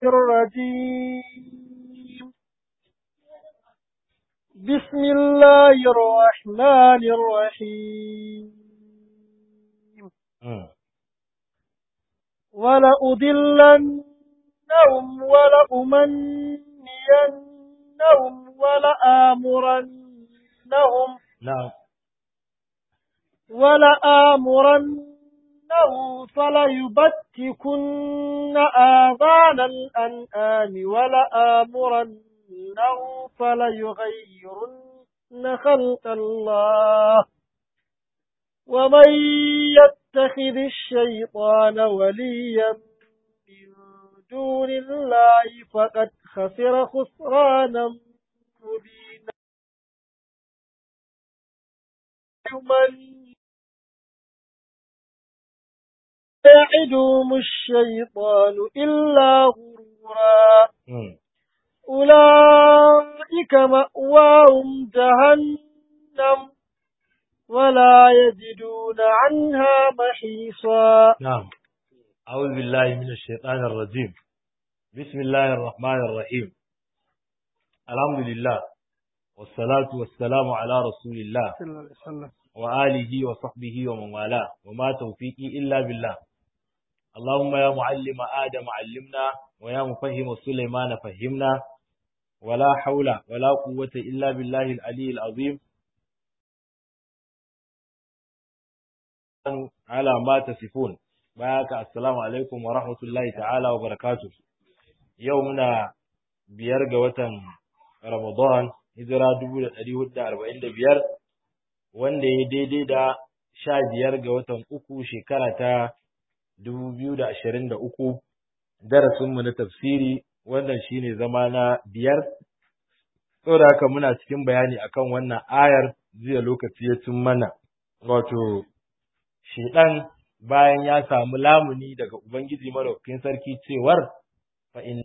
الرجيم بسم الله الرحمن الرحيم ولأضلنهم ولأمنينهم ولآمرنهم نعم ولآمرنهم فليبتكن آذان الأنعام ولآمرنهم فليغيرن خلق الله ومن يتخذ الشيطان وليا من دون الله فقد خسر خسرانا مبينا من يعدهم الشيطان إلا غرورا أولئك مأواهم جهنم ولا يجدون عنها محيصا نعم أعوذ بالله من الشيطان الرجيم بسم الله الرحمن الرحيم الحمد لله والصلاة والسلام على رسول الله صلى الله عليه وسلم وآله وصحبه ومن والاه وما توفيقي إلا بالله اللهم يا معلم آدم علمنا ويا مفهم سليمان فهمنا ولا حول ولا قوة إلا بالله العلي العظيم على ما تصفون بارك السلام عليكم ورحمة الله تعالى وبركاته يومنا بيرجى وطن رمضان hijira dubu da ɗari hudu da arba'in da biyar wanda ya daidai da sha biyar ga watan uku shekara ta dubu biyu da ashirin da uku darasinmu na tafsiri wannan shine zama na biyar saboda haka muna cikin bayani akan wannan ayar jiya lokaci ya cin mana wato shedan bayan ya samu lamuni daga ubangiji madaukakin sarki cewar fa in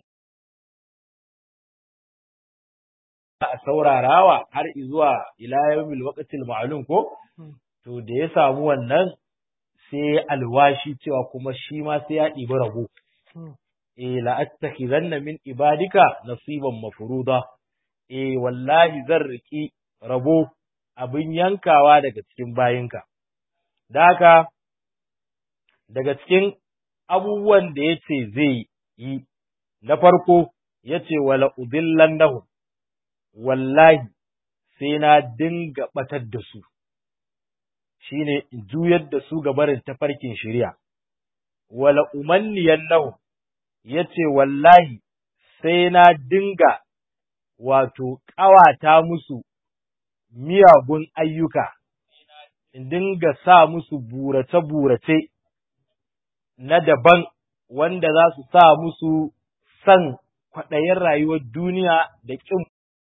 a saurarawa har zuwa ila yawmil waqtil ma'lum ko to da ya samu wannan sai alwashi cewa kuma shi ma sai ya ɗibi rabo eh la attakhizanna min ibadika nasiban mafruda eh wallahi zan riki rabo abin yankawa daga cikin bayinka da haka daga cikin abubuwan da yace zai yi na farko yace wala udillannahum wallahi sai na dinga batar da su, shi ne in juyar da su ga barin tafarkin shirya. Wala umanniyan nahu, ya ce wallahi sai na dinga wato ƙawata musu miyagun ayyuka, in dinga sa musu burace-burace na daban wanda za su sa musu san kwaɗayin rayuwar duniya da ƙin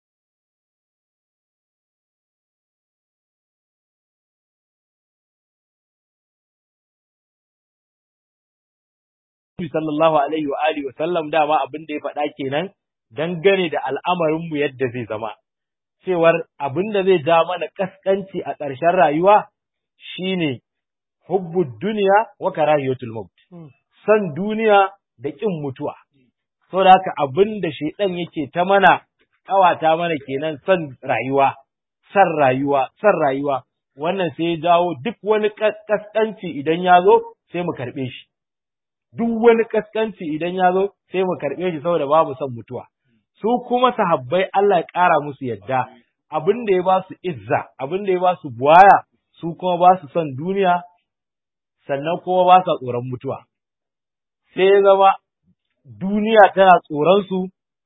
sallallahu alaihi wa alihi wa sallam dama abin da ya faɗa kenan dangane da al'amarin mu yadda zai zama cewar abin da zai ja mana kaskanci a ƙarshen rayuwa shine hubbud duniya wa karahiyatul maut san duniya da ƙin mutuwa saboda haka abin da shedan yake ta mana kawata mana kenan san rayuwa san rayuwa san rayuwa wannan sai ya jawo duk wani kaskanci idan ya zo sai mu karɓe shi duk wani kaskanci idan ya zo sai mu karɓe shi saboda babu son mutuwa. Su kuma sahabbai Allah ya ƙara musu yadda abin da ya ba su izza, abin da ya ba su buwaya, su kuma ba su son duniya, sannan kuma ba sa tsoron mutuwa. Sai ya zama duniya tana tsoron su,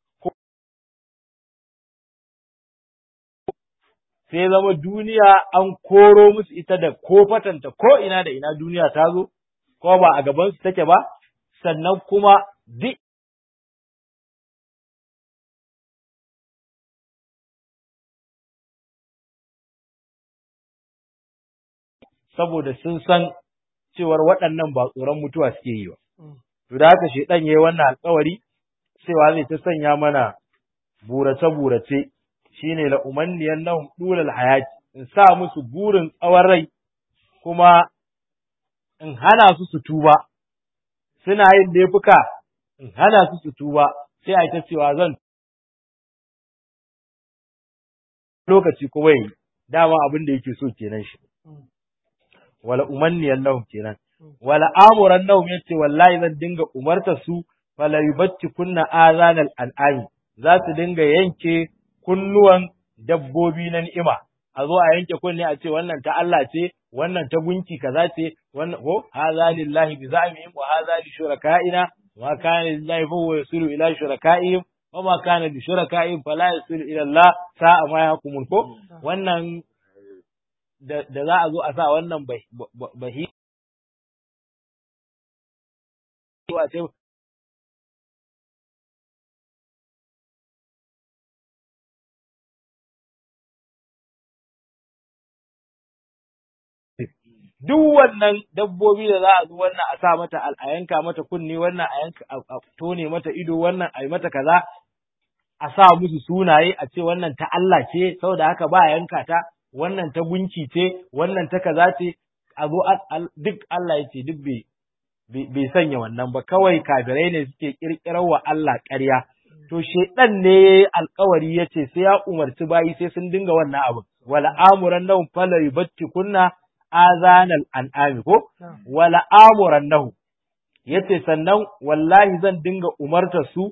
sai ya zama duniya an koro musu ita da ko fatanta ko ina da ina duniya ta zo, ko ba a gabansu take ba, sannan kuma duk saboda sun san cewar waɗannan ba tsoron mutuwa suke yi ba. To da haka shaidan yayi wannan alƙawari cewa zai ta sanya mana burace-burace shine la umanniyan nahum dulal hayati in sa musu burin tsawon rai kuma in hana su su tuba suna yin laifuka in hana su su tuba sai a yi ta cewa zan lokaci kuma yi dama abin da yake so kenan shi wala umanniyan lahum kenan wala amuran lahum yace wallahi zan dinga umarta su fala yubatti kunna azanal al'ami za su dinga yanke kunnuwan dabbobi na ni'ima a zo a yanke kunne a ce wannan ta Allah ce wannan ta gunki kaza ce wannan ko hadha lillahi bi za'mihim wa hadha li shuraka'ina ma kana lillahi fa huwa yusulu ila shuraka'ihim wa ma kana li shuraka'ihim fala yusulu ila Allah sa'a ma yahkumun ko wannan da za a zo a sa wannan bahi a ce duk wannan dabbobi da za a zo wannan a sa mata a yanka mata kunne wannan a yanka a tone mata ido wannan a yi mata kaza a sa musu sunaye a ce wannan ta Allah ce saboda haka ba yanka ta wannan ta gunki ce wannan ta kaza ce a zo duk Allah ya ce duk bai bai sanya wannan ba kawai kafirai ne suke kirkirar wa Allah ƙarya to shedan ne alkawari yace sai ya umarci bayi sai sun dinga wannan abu wala amuran nahum fala yubatti kunna azanal an'ami ko wala amuran nahu yace sannan wallahi zan dinga umarta su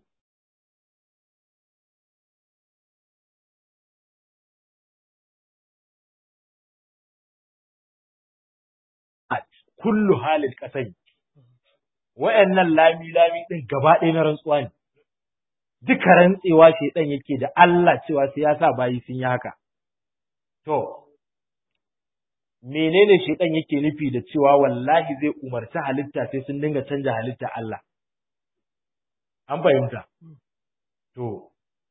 kullu halil kasai wayannan lami lami din gaba ɗaya na rantsuwa ne duka rantsewa shedan yake da Allah cewa sai ya sa bayi sun yi haka to menene shaitan yake nufi da cewa wallahi zai umarci halitta sai sun dinga canja halitta Allah an fahimta to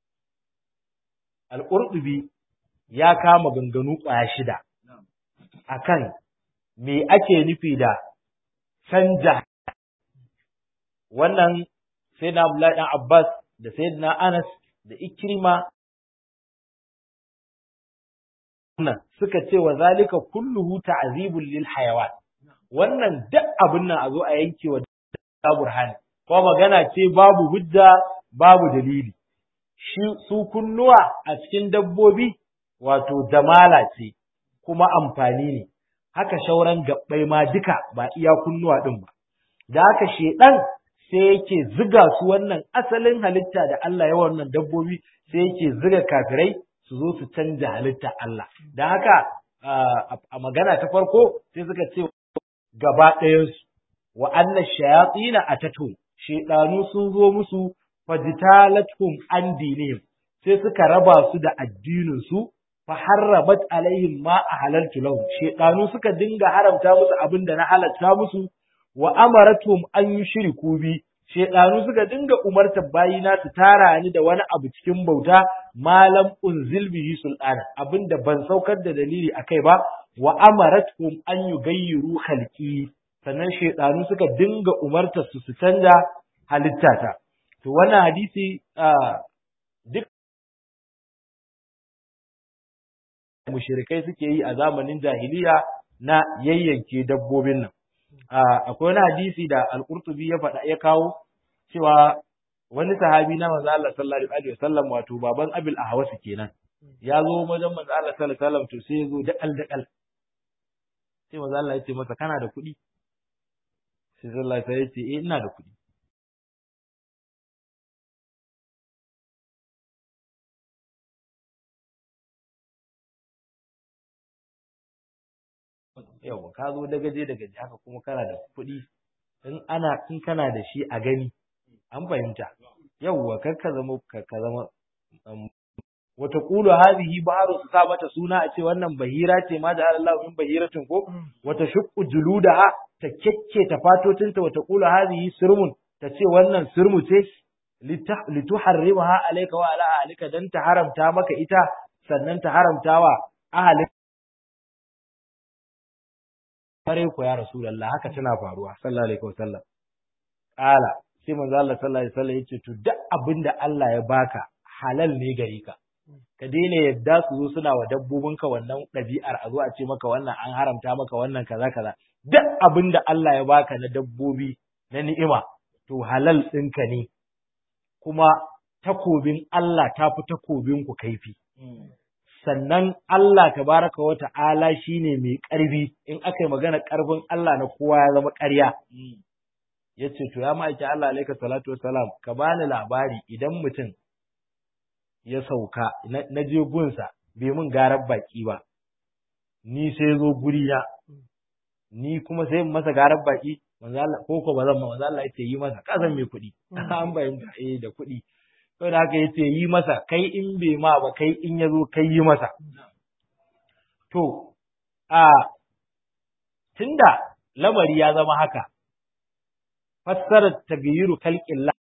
al-qurtubi ya kama ganganu ƙwaya shida akan me ake nufi da canja wannan sai na Abdullahi dan Abbas da sayyidina Anas da Ikrima nan suka ce wa zalika kulluhu ta'zibul lil hayawan wannan duk abin nan a zo a yanke wa da burhani ko magana ce babu hujja babu dalili shi su kunnuwa a cikin dabbobi wato damala ce kuma amfani ne haka shauran gabbai ma duka ba iya kunnuwa din ba da haka shedan sai yake ziga su wannan asalin halitta da Allah ya wannan dabbobi sai yake ziga kafirai su zo su canja halitta Allah. Da haka a magana ta farko sai suka ce gaba ɗayansu wa anna shayatina atatu shedanu sun zo musu fajtalatum an dinihim sai suka raba su da addinin su fa harrabat alaihim ma ahalaltu lahum shedanu suka dinga haramta musu abin da na halatta musu wa amaratum an yushriku bi shedanu suka dinga umartar bayina su tara ni da wani abu cikin bauta malam unzil bihi sultana abinda ban saukar da dalili akai ba wa amaratkum an yugayyiru khalqi sannan shedanu suka dinga umartar su su canja halittata to wannan hadisi duk mushrikai suke yi a zamanin jahiliya na yayyanke dabbobin nan akwai wani hadisi da al-Qurtubi ya faɗa ya kawo cewa wani sahabi na manzo Allah sallallahu alaihi wasallam wato baban Abil Ahwas kenan ya zo wajen manzo Allah sallallahu alaihi wasallam to sai ya zo dakal dakal sai manzo Allah ya ce masa kana da kuɗi sai sallallahu alaihi wasallam ya ce eh ina da kuɗi yawa ka zo da gaje da gaje haka kuma kana da kuɗi in ana in kana da shi a gani an fahimta yawa kar ka zama ka zama wata qulu hadhihi baharu su sa mata suna a ce wannan bahira ce ma da Allah min bahiratin ko wata shuqqu juludaha ta kekke ta fatotinta wata qulu hadhihi sirmun ta ce wannan sirmu ce lituharrimaha alayka wa ala ahlika dan ta haramta maka ita sannan ta haramtawa ahalin kare ku ya rasulullah haka tana faruwa sallallahu alaihi wasallam qala sai manzo Allah sallallahu alaihi wasallam yace to duk abinda Allah ya baka halal ne gare ka ka daina yadda su zo suna wa dabbobinka wannan ɗabi'ar a zo a ce maka wannan an haramta maka wannan kaza kaza duk abinda Allah ya baka na dabbobi na ni'ima to to halal ɗinka ne kuma takobin Allah ta fi takobin ku kaifi sannan Allah tabaraka wa ta'ala shine mai ƙarfi in aka yi magana ƙarfin Allah na kowa ya zama ƙarya ya ce to ya ma'aiki Allah alaika salatu wassalam ka bani labari idan mutum ya sauka na je gunsa bai mun garar baki ba ni sai zo guri na ni kuma sai masa garar baki manzo Allah ko ko bazan manzo Allah yace yi masa kasan mai kuɗi an bayyana eh da kuɗi to da haka yace yi masa kai in bai ma ba kai in yazo kai yi masa to a tunda lamari ya zama haka fassarar tagayyuru kalqillah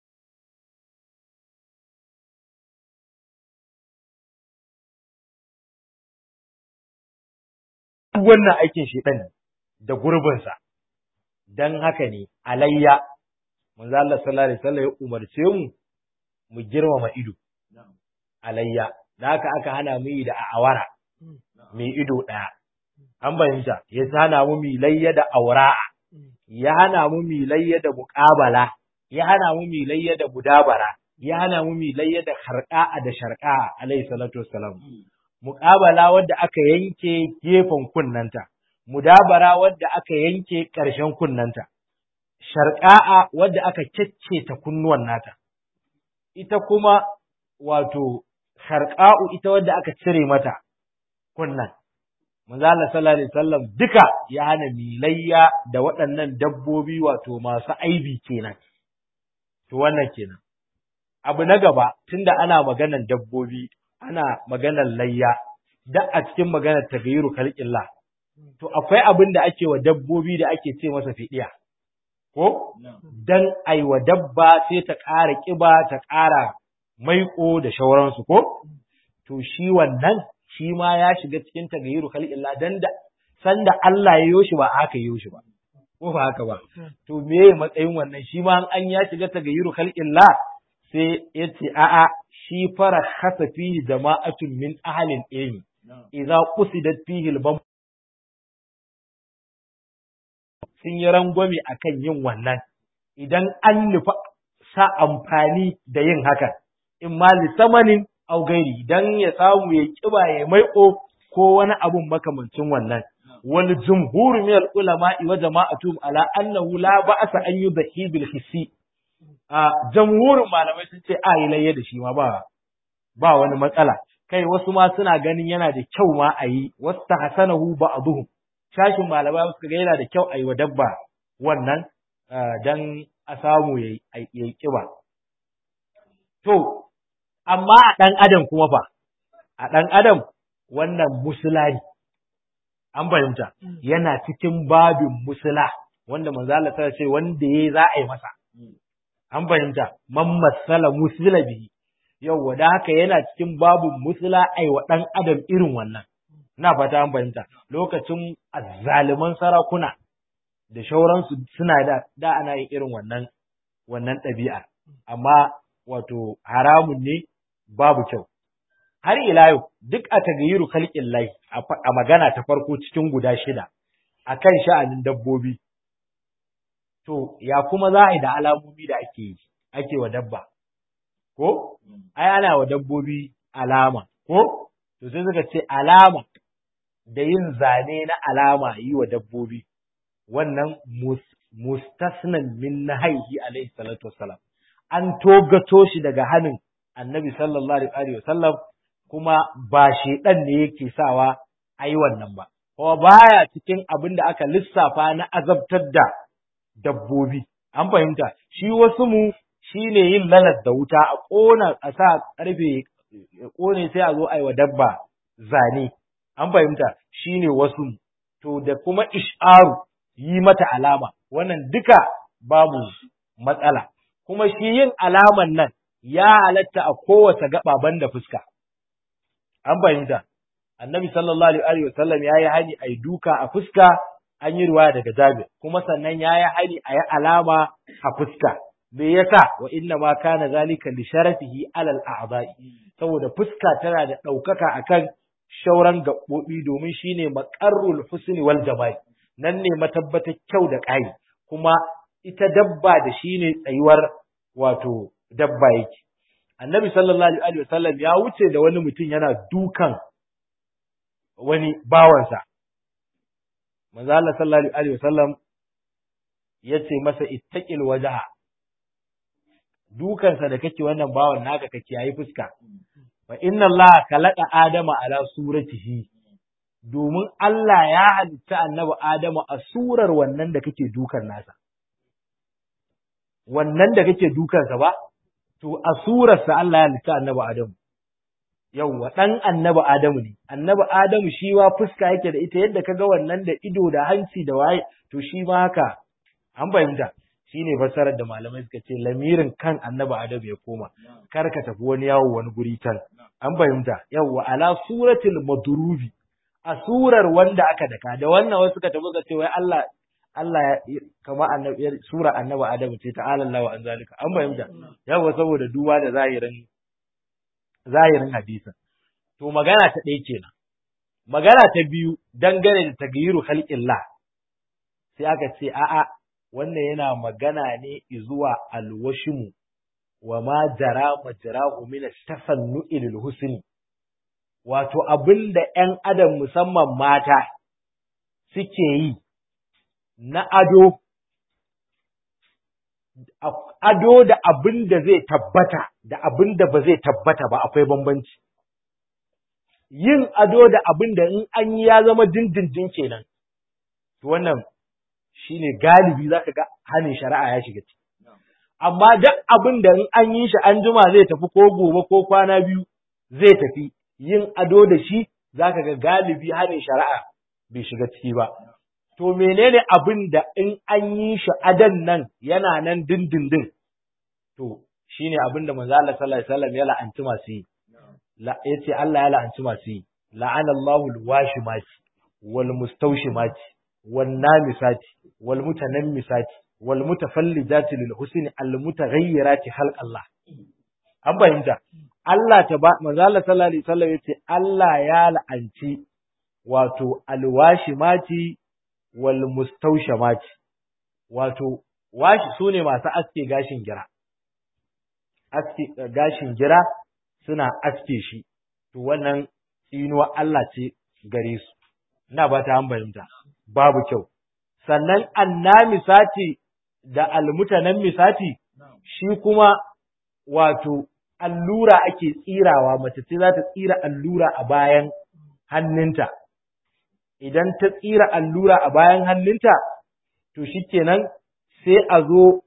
wannan aikin shedan da gurbinsa dan haka ne alayya manzo Allah sallallahu alaihi wasallam ya umarce mu mu girmama ido alayya da haka aka hana mu yi da awara mai ido daya an bayyanta ya hana mu mi layya da aura'a ya hana mu mi layya da muqabala ya hana mu mi layya da budabara ya hana mu mi layya da harqa'a da sharqa'a alaihi salatu wassalam muqabala wadda aka yanke gefen kunnanta mudabara wadda aka yanke ƙarshen kunnanta, sharƙa'a wadda aka ta kunnuwan nata, ita kuma wato sharƙa'u ita wadda aka cire mata kunnan. Manzala sallallahu alaihi wasallam duka ya hana milayya da waɗannan dabbobi wato masu aibi kenan. To wannan kenan. Abu na gaba tunda ana maganan dabbobi, ana maganan layya, da a cikin maganar tagayiru kalƙillah. to akwai abin da ake wa dabbobi da ake ce masa fidiya ko dan ai wa dabba sai ta ƙara ƙiba ta ƙara maiƙo da shauransu ko to shi wannan shi ma ya shiga cikin tagayyuru khalqillah dan da sanda Allah ya yoshi ba aka yoshi ba ko ba haka ba to me matsayin wannan shi ma an ya shiga tagayyuru khalqillah sai yace a'a shi fara khasa fihi jama'atun min ahlil ilmi idza qusidat fihi al sun yi rangwame a kan yin wannan, idan an nufa sa amfani da yin hakan, in ma lissamanin augairi don ya samu ya kiba ya maiƙo ko wani abun makamancin wannan. Wani jumhur miyar ulama wa jama'atu ala annahu la ba'asa an yi bahi bil hissi. A jamhurin malamai sun ce a yi layya da shi ma ba ba wani matsala. Kai wasu ma suna ganin yana da kyau ma a yi, wasu ta hasanahu ba'aduhum. shashin malamai suka ga yana da kyau a yi wa dabba wannan don a samu ya yi ƙiba. To, amma a ɗan adam kuma fa, a ɗan adam wannan musula ne, an fahimta, yana cikin babin musula, wanda manzala ta ce wanda ya za a yi masa. An fahimta, man masala musula bihi, yau da haka yana cikin babin musula a yi wa ɗan adam irin wannan. na fata an fahimta lokacin azzaliman sarakuna da shauransu suna da da ana yin irin wannan wannan ɗabi'a amma wato haramun ne babu kyau har ila yau duk a tagayiru khalqin lahi a magana ta farko cikin guda shida akan sha'anin dabbobi to ya kuma za a yi da alamomi da ake yi ake wa dabba ko ai ana wa dabbobi alama ko to sai suka ce alama da yin zane na alama yi wa dabbobi wannan mustasnan min nahaihi alaihi salatu wassalam an togato shi daga hannun annabi sallallahu alaihi wasallam kuma ba shedan ne yake sawa ayi wannan ba kuma baya cikin abin da aka lissafa na azabtar da dabbobi an fahimta shi wasu mu shine yin lalas da wuta a kona a sa karfe kone sai a zo ayi wa dabba zane an fahimta shine wasu to da kuma ish'aru yi mata alama wannan duka babu matsala kuma shi yin alaman nan ya halatta a kowace gaba banda fuska an fahimta annabi sallallahu alaihi wa sallam ya yi hani a yi duka a fuska an yi ruwa daga jabir kuma sannan ya yi hani a yi alama a fuska me yasa wa inna ma kana zalika li sharafihi alal a'dha'i saboda fuska tana da ɗaukaka akan shauran gaɓoɓi domin shine maƙarrul husni wal jamal nan ne matabbatar kyau da ƙayi kuma ita dabba da shi ne tsayuwar wato dabba yake annabi sallallahu alaihi wasallam ya wuce da wani mutum yana dukan wani bawansa manzo Allah sallallahu alaihi wasallam yace masa ittaqil wajha dukansa da kake wannan bawan naka kake yayi fuska fa inna Allah khalaqa adama ala suratihi domin Allah ya halitta annabi Adamu a surar wannan da kake dukan nasa wannan da kake dukansa ba to a surarsa Allah ya halitta annabi Adamu yauwa ɗan annabi Adamu ne, annabi Adamu shi ma fuska yake da ita yadda kaga wannan da ido da hanci da waye, to shi ma haka, an fahimta, shi ne fassarar da malamai suka ce lamirin kan annabi Adamu ya koma, kar ka tafi wani yawo wani guri can, an fahimta, yauwa ala suratul madrubi a surar wanda aka daka, da wannan wasu suka tafi suka ce wai Allah Allah ya kama annabi sura annabi Adamu ce ta'ala Allah wa an zalika, an fahimta, yauwa saboda duba da zahirin zahirin hadisin. To magana ta ɗaya kenan. Magana ta biyu dangane da tagayiru halƙillah sai aka ce a'a wannan yana magana ne zuwa alwashimu wa ma jara majrahu min tafannu'i lil husni wato abin da ‘yan adam musamman mata suke yi na ado ado da abin da zai tabbata da abin da ba zai tabbata ba akwai bambanci. Yin ado da abin da in an yi ya zama dindindin kenan, to wannan shi ne galibi za ka ga hannun shari'a ya shiga ciki. Amma duk abin da in an yi shi an jima zai tafi ko gobe ko kwana biyu zai tafi, yin ado da shi za ka ga galibi hannun shari'a bai shiga ciki ba. to menene abin da in an yi shi adan nan yana nan dindindin to shine abin da manzo Allah sallallahu alaihi wasallam ya la'anci masu yi yace Allah ya la'anci masu yi la'ana Allahu al-washimati wal mustawshimati wan namisati wal mutanammisati wal mutafallijati lil husni al mutaghayyirati khalq Allah an fahimta Allah ta ba manzo Allah sallallahu alaihi wasallam yace Allah ya la'anci wato alwashimati wal mustaushamati wato washi sune masu aske gashin gira aske gashin gira suna aske shi to wannan tsinuwa Allah ce gare su ina ba ta fahimta babu kyau sannan annamisati da almutanan misati shi kuma wato allura ake tsirawa mace ce za ta tsira allura a bayan hannunta idan ta tsira allura a bayan hannunta, to shi kenan sai a zo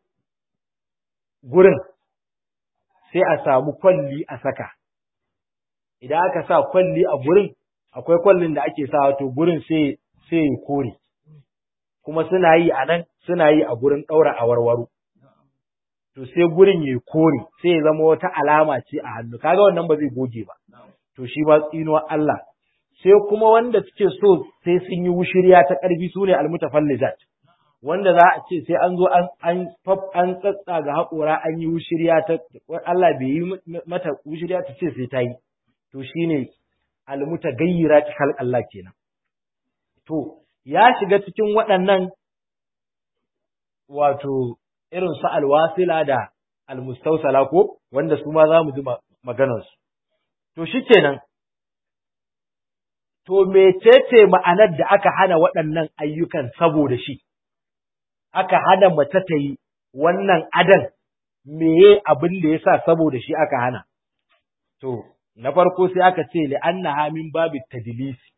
gurin, sai a samu kwalli a saka. Idan aka sa kwalli a gurin, akwai kwallin da ake sa to gurin sai sai ya kore, kuma suna yi a nan, suna yi a gurin ɗaura a warwaro. To sai gurin ya kore, sai ya zama wata alama ce a hannu, kaga wannan ba zai goge ba. To shi ma tsinuwar Allah sai kuma wanda suke so sai sun yi wushirya ta ƙarfi su ne almutafallijat wanda za a ce sai an zo an an an tsatsa ga haƙora an yi wushirya ta Allah bai yi mata wushirya ta ce sai ta yi to shine almutagayyirat khalq Allah kenan to ya shiga cikin waɗannan wato irin su alwasila da almustausala ko wanda su ma za mu ji maganarsu to shikenan to mecece ma'anar da aka hana waɗannan ayyukan saboda shi, aka hana mace ta yi wannan adan meye abin da ya sa saboda shi aka hana. To, na farko sai aka ce li'anna hamin babu tadilisi,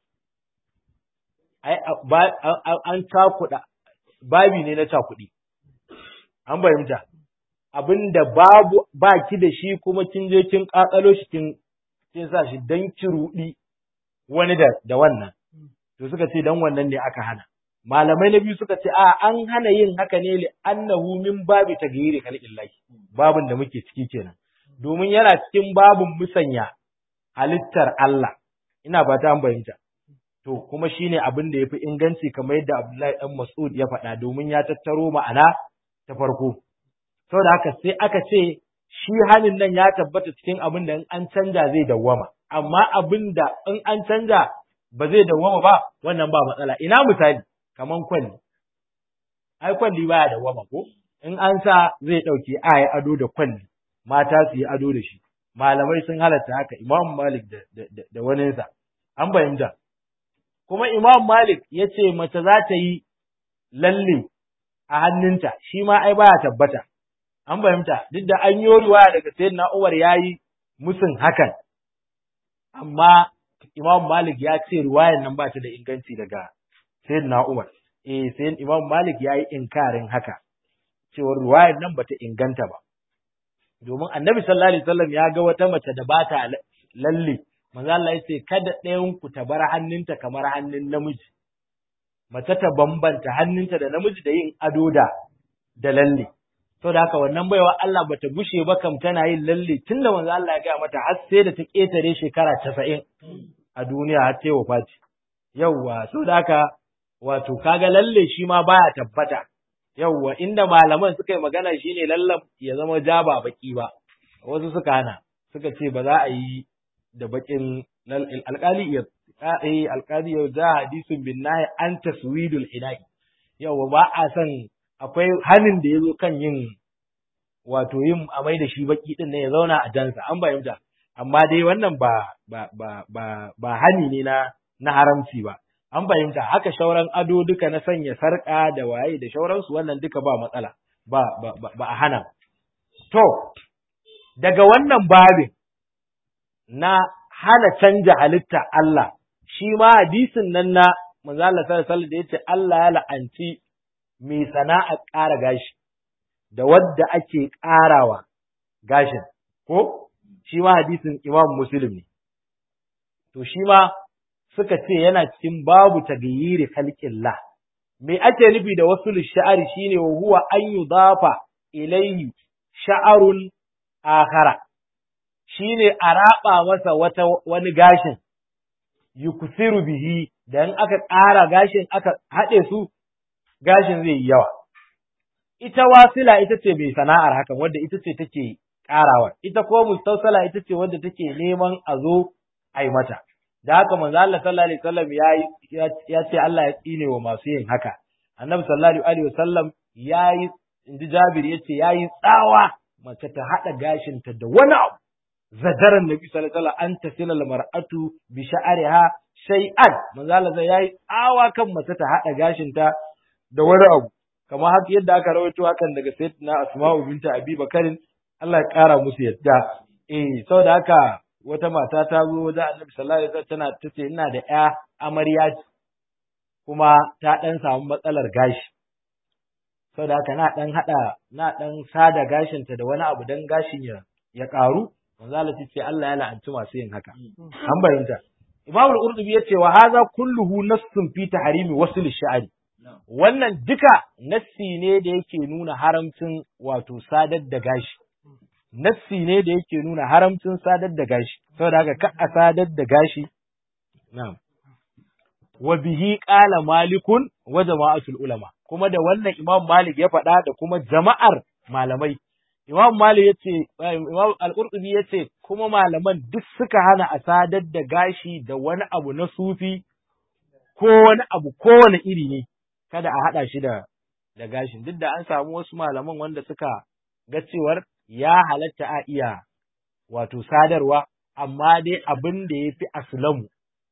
an cakuɗa, babi ne na cakuɗi, an fahimta. Abin da babu ba ki da shi kuma kin je kin ƙaƙalo shi kin sa shi don ki ruɗi wani da, da wannan, to suka ce dan wannan ne aka hana. Malamai na biyu suka ce, a an hana yin haka ne li annahu min babi ta gairi khalqillahi babin da muke ciki kenan. Domin yana cikin babin musanya halittar Allah, ina ba ta fahimta. To, kuma shi ne abin da ya fi inganci kamar yadda Abdullahi ɗan Mas'ud ya faɗa domin ya tattaro ma'ana ta farko. Saboda haka sai aka ce, shi hanin nan ya tabbata cikin abin da in an canja zai dawwama. amma abin da in an canja ba zai dawwama ba wannan ba matsala ina misali kaman kwalli ai kwalli baya dawwama ko in an sa zai ɗauke a yi ado da kwalli mata su yi ado da shi malamai sun halatta haka imam malik da, da, da, da waninsa an fahimta kuma imam malik ya ce mace za ta yi lalle a hannunta shi ma ai baya tabbata an fahimta duk da an yi riwaya daga sayyidina Umar yayi musun hakan amma Imam Malik ya ce riwayar nan ba ta da inganci daga sayyidina Umar eh sai Imam Malik yayi inkarin haka cewar riwayar nan bata inganta ba domin Annabi sallallahu alaihi wasallam ya ga wata mace da bata lalle manzo Allah ya ce kada ɗayan ku ta bar hannunta kamar hannun namiji mace ta bambanta hannunta da namiji da yin ado da da lalle to da haka wannan baiwa Allah bata gushe ba kam tana yin lalle tunda manzo Allah ya ga mata har sai da ta ketare shekara 90 a duniya har sai wafati yawwa so da haka wato kaga lalle shi ma baya tabbata yawwa inda malaman suka yi magana shine lallan ya zama ja ba baki ba wasu suka hana suka ce ba za a yi da bakin alƙali ya eh alƙali ya ja hadisun bin nahi an taswidul hidai yawwa ba a san akwai hanin da ya zo kan yin wato yin amai da shi baki din ne ya zauna a jansa an fahimta amma dai wannan ba ba ba ba ba hani ne na na haramci ba an fahimta haka shauran ado duka na sanya sarƙa da waye da shauransu wannan duka ba matsala ba ba ba a hana to daga wannan babin na hana canja halitta Allah shi ma hadisin nan na manzo Allah sallallahu alaihi wasallam da yace Allah ya la'anci mai sana'a ƙara gashi da wadda ake ƙarawa gashin ko shi ma hadisin Imam Muslim ne to shi ma suka ce yana cikin babu tagayyiri khalqillah me ake nufi da wasu sha'ari shine wa huwa an yudafa ilayhi sha'arun akhara shine a raba masa wata wani gashin yuksiru bihi dan aka ƙara gashin aka haɗe su gashin zai yi yawa ita wasila ita ce mai sana'ar hakan wadda ita ce take ƙarawa ita ko mustausala ita ce wadda take neman a zo a yi mata da haka manzo Allah sallallahu alaihi wasallam ya ya ce Allah ya tsine wa masu yin haka annabi sallallahu alaihi wasallam yayi inji Jabir yace yayi tsawa mace ta hada gashinta da wani abu zadaran nabi sallallahu alaihi wasallam an tasila mar'atu bi sha'riha shay'an manzo Allah zai yayi tsawa kan mace ta hada gashinta da wani abu kamar haka yadda aka rawaito hakan daga sayyidina Asma'u binta Abi Bakarin Allah ya kara musu yadda eh saboda haka wata mata ta zo wajen Annabi sallallahu alaihi wasallam tana tace ina da ƴa amarya kuma ta dan samu matsalar gashi saboda haka na dan hada na dan sada gashinta da wani abu dan gashin ya ya karu manzo Allah ce Allah ya la'anci masu yin haka an bayyana Imam al-Qurtubi yace wa hadha kulluhu nassun fi tahrimi wasl ash-sha'ri wannan duka nassi ne da yake nuna haramcin wato sadar da gashi nassi ne da yake nuna haramcin sadar da gashi saboda haka ka a sadar da gashi na'am wa bihi qala malikun wa jama'atul ulama kuma da wannan imam malik ya faɗa da kuma jama'ar malamai imam malik yace imam al-qurtubi yace kuma malaman duk suka hana a sadar da gashi da wani abu na sufi ko wani abu kowane iri ne kada a haɗa shi da da gashin duk da an samu wasu malaman wanda suka ga cewar ya halatta a iya wato sadarwa amma dai abin da ya fi aslamu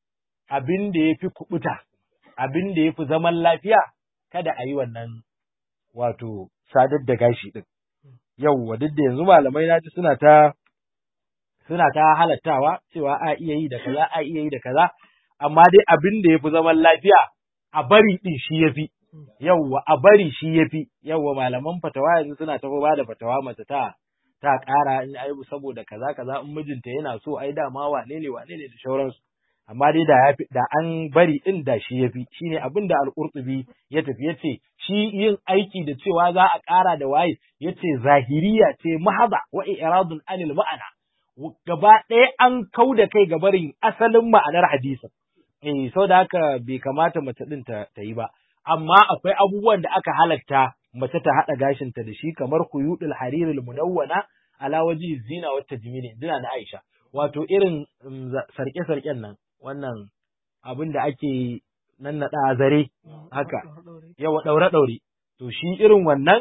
abin da ya fi kubuta abin da ya fi zaman lafiya kada a yi wannan wato sadar da gashi ɗin yauwa duk da yanzu malamai na ji suna ta suna ta halattawa cewa a iya yi da kaza a iya yi da kaza amma dai abin da ya fi zaman lafiya a bari ɗin shi ya fi yauwa a bari shi ya fi yauwa malaman fatawa yanzu suna ta ba da fatawa mace ta ta ƙara in ai saboda kaza kaza in mijinta yana so ai dama wane ne wane ne da sauransu amma dai da yafi da an bari din da shi yafi shine abin da al-Qurtubi ya tafi yace shi yin aiki da cewa za a ƙara da waye yace zahiriya ce mahaba wa iradun anil ma'ana gaba ɗaya an kau da kai ga barin asalin ma'anar hadisin eh saboda haka bai kamata mace din ta, ta yi ba amma akwai abubuwan da aka halatta mace ta haɗa gashinta da shi kamar kuyudul harirul munawwana ala waji zina wa tajmini zina na Aisha wato irin sarke-sarken nan wannan abin da ake nan naɗa zare haka yawa ɗaure-ɗaure to shi irin wannan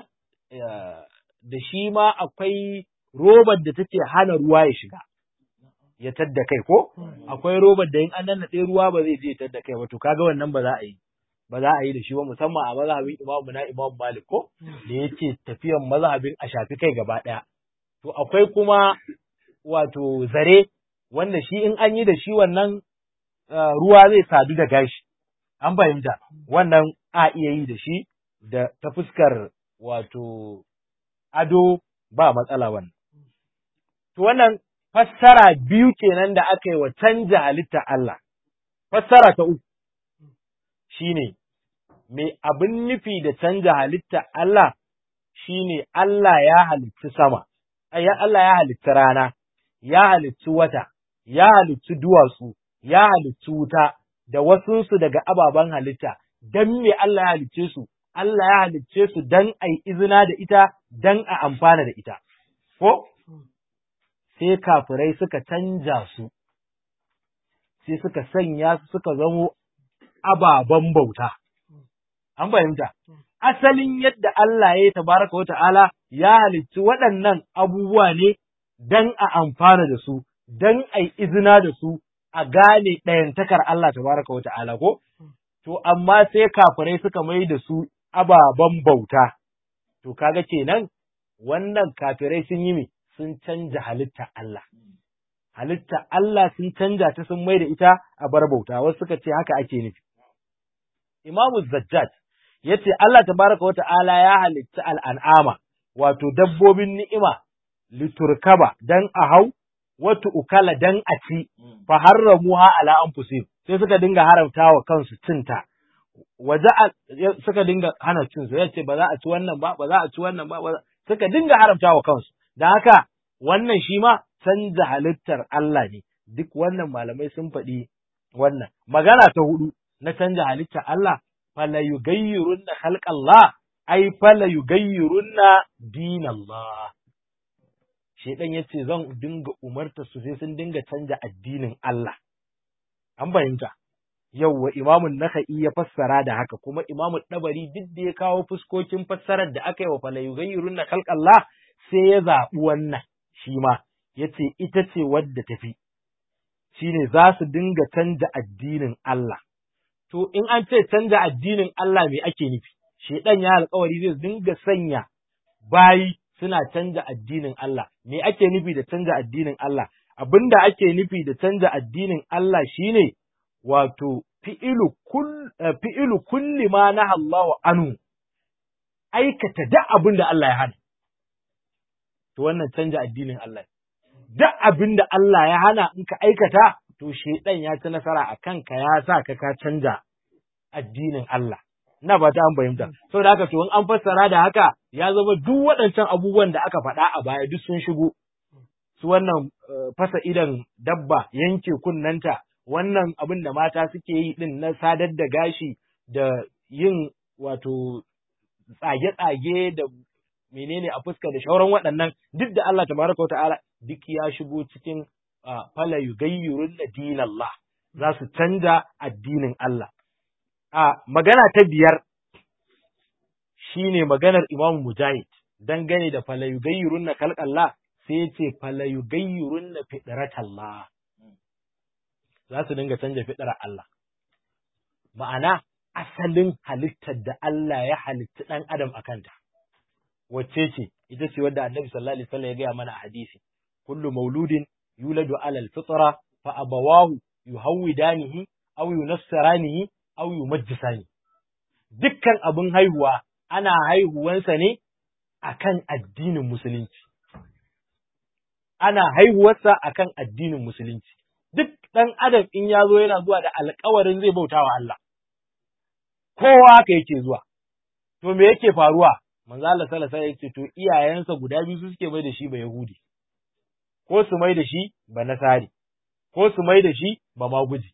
da shi ma akwai robar da take hana ruwa ya shiga ya tadda kai ko akwai robar da in an nannaɗe ruwa ba zai je tadda kai ba to kaga wannan ba za a yi ba za a yi da shi ba musamman a mazhabin imamu na imamu malik ko da yake tafiyan mazhabin a shafi kai gaba ɗaya to akwai kuma wato zare wanda shi in an yi da shi wannan ruwa zai sadu da gashi an fahimta wannan a iya yi da shi da ta fuskar wato ado ba matsala wannan to wannan fassara biyu kenan da aka yi wa canja halitta Allah fassara ta uku shine me abin nufi da canja halitta Allah shine Allah ya halitta sama ya Allah ya halitta rana ya halitta wata ya halitta duwatsu ya halitta wuta da wasunsu daga ababen halitta dan me Allah ya halicce su Allah ya halicce su dan ai izina da ita dan a amfana da ita ko sai kafirai suka canja su sai suka sanya su suka zamo ababen bauta an fahimta asalin yadda Allah ya yi tabaraka wa ta'ala ya halicci waɗannan abubuwa ne dan a amfana da su dan ai izina da su a gane ɗayantakar Allah tabaraka wa ta'ala ko to amma sai kafirai suka mai da su ababen bauta to kaga kenan wannan kafirai sun yi me sun canja halitta Allah halitta Allah sun canja ta sun mai da ita a bar bauta wasu suka ce haka ake nufi Imamu Zajjaj ya ce Allah tabaraka wa ta'ala ya halitta al'an'ama wato dabbobin ni'ima liturkaba dan a hau wata ukala dan a ci fa harramuha ala anfusihim sai suka dinga haramta wa kansu cinta waje suka dinga hana cin su yace ba za a ci wannan ba ba za a ci wannan ba suka dinga haramta wa kansu dan haka wannan shi ma canza halittar Allah ne duk wannan malamai sun faɗi wannan magana ta hudu na canja halittar Allah fala yughayyirunna khalqallah ai fala yughayyirunna dinallah shedan yace zan dinga umarta su sai sun dinga canja addinin Allah an fahimta yauwa imamun naka'i ya fassara da haka kuma imamun dabari duk da ya kawo fuskokin fassarar da aka yi wa fala yughayyirunna khalqallah sai ya zaɓi wannan shi ma yace ita ce wadda tafi shine za su dinga canja addinin Allah to in an ce canja addinin Allah me ake nufi shedan ya alƙawari zai dinga sanya bayi suna canja addinin Allah me ake nufi da canja addinin Allah abinda ake nufi da canja addinin Allah shine wato fi'ilu kull fi'ilu kulli ma naha Allahu anhu aikata duk abin da Allah ya hana to wannan canja addinin Allah duk abin da Allah ya hana in ka aikata to shedan ya ci nasara a kanka ya sa ka ka canja addinin Allah ina ba ta an fahimta saboda haka to in an fassara da haka ya zama duk waɗancan abubuwan da aka faɗa a baya duk sun shigo su wannan fasa idan dabba yanke kunnanta wannan abin da mata suke yi din na sadar da gashi da yin wato tsage-tsage da menene a fuska da shauran waɗannan duk da Allah tabaraka ta'ala duk ya shigo cikin fala yugayyirun na dinallah za su canja addinin Allah a magana ta biyar shine maganar Imam Mujahid dangane da fala yugayyirun na kalqallah sai ya ce fala yugayyirun na fitratallah za su dinga canja fidrar Allah ma'ana asalin halittar da Allah ya halitta ɗan adam a kanta wacce ce ita ce wadda annabi sallallahu alaihi wasallam ya gaya mana a hadisi kullu mauludin yuladu alal fitra fa abawahu yuhawidanihi aw yunassaranihi aw yumajjisani dukkan abin haihuwa ana haihuwansa ne akan addinin musulunci ana haihuwarsa akan addinin musulunci duk ɗan adam in ya zo yana zuwa da alkawarin zai bauta wa Allah kowa haka yake zuwa to me yake faruwa manzo Allah sallallahu alaihi wasallam to iyayensa guda biyu su suke mai da shi ba Yahudi ko su mai da shi ba Nasari ko su mai da shi ba Maguji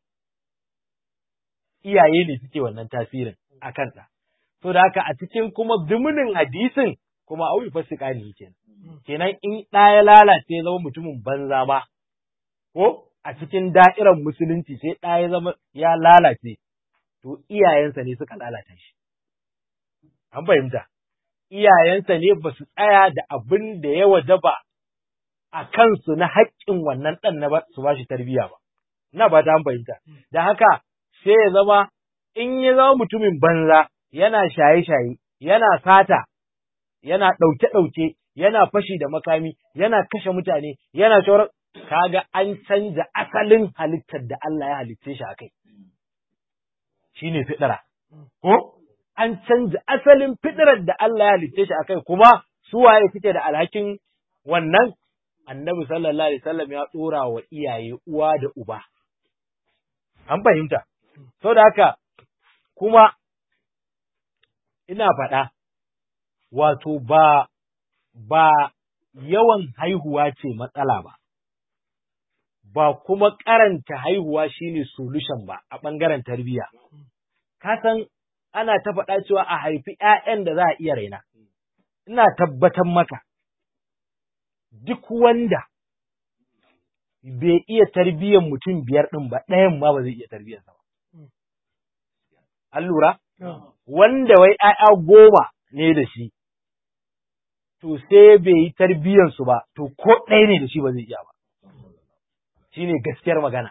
iyaye ne suke wannan tasirin a kansa to da haka a cikin kuma zumunin hadisin kuma auyi fasika ne kenan kenan in ɗa ya lalace zama mutumin banza ba ko a cikin da'irar musulunci sai ɗa ya zama ya lalace to iyayensa ne suka lalata shi an fahimta iyayensa ne ba su tsaya da abin da ya wajaba a kansu na haƙƙin wannan ɗan na su ba shi tarbiyya ba. Na ba ta fahimta. Da haka sai ya zama in ya zama mutumin banza yana shaye-shaye, yana sata, yana ɗauke-ɗauke, yana fashi da makami, yana kashe mutane, yana shaurar kaga an canza asalin halittar da Allah ya halitce shi a kai. Shi ne fiɗira. Ko? An canza asalin fiɗirar da Allah ya halitce shi a kai, kuma su waye suke da alhakin wannan annabi sallallahu alaihi wasallam ya ɗora wa iyaye uwa da uba. An fahimta. Sau da haka, kuma ina faɗa, wato ba, ba yawan haihuwa ce matsala ba, ba kuma karanta haihuwa shine solution ba a ɓangaren tarbiyya. Ka san ana ta faɗa cewa a haifi ‘ya'yan da za a iya raina, ina tabbatar maka, duk wanda bai iya tarbiyyar mutum biyar ɗin ba, ɗayan ma ba zai iya tarbiyyarsa ba. An lura? Wanda wai ‘ya'ya goma ne da shi, to sai bai yi tarbiyyarsu ba, to ko ɗaya ne da shi ba zai iya ba. Shi ne gaskiyar magana.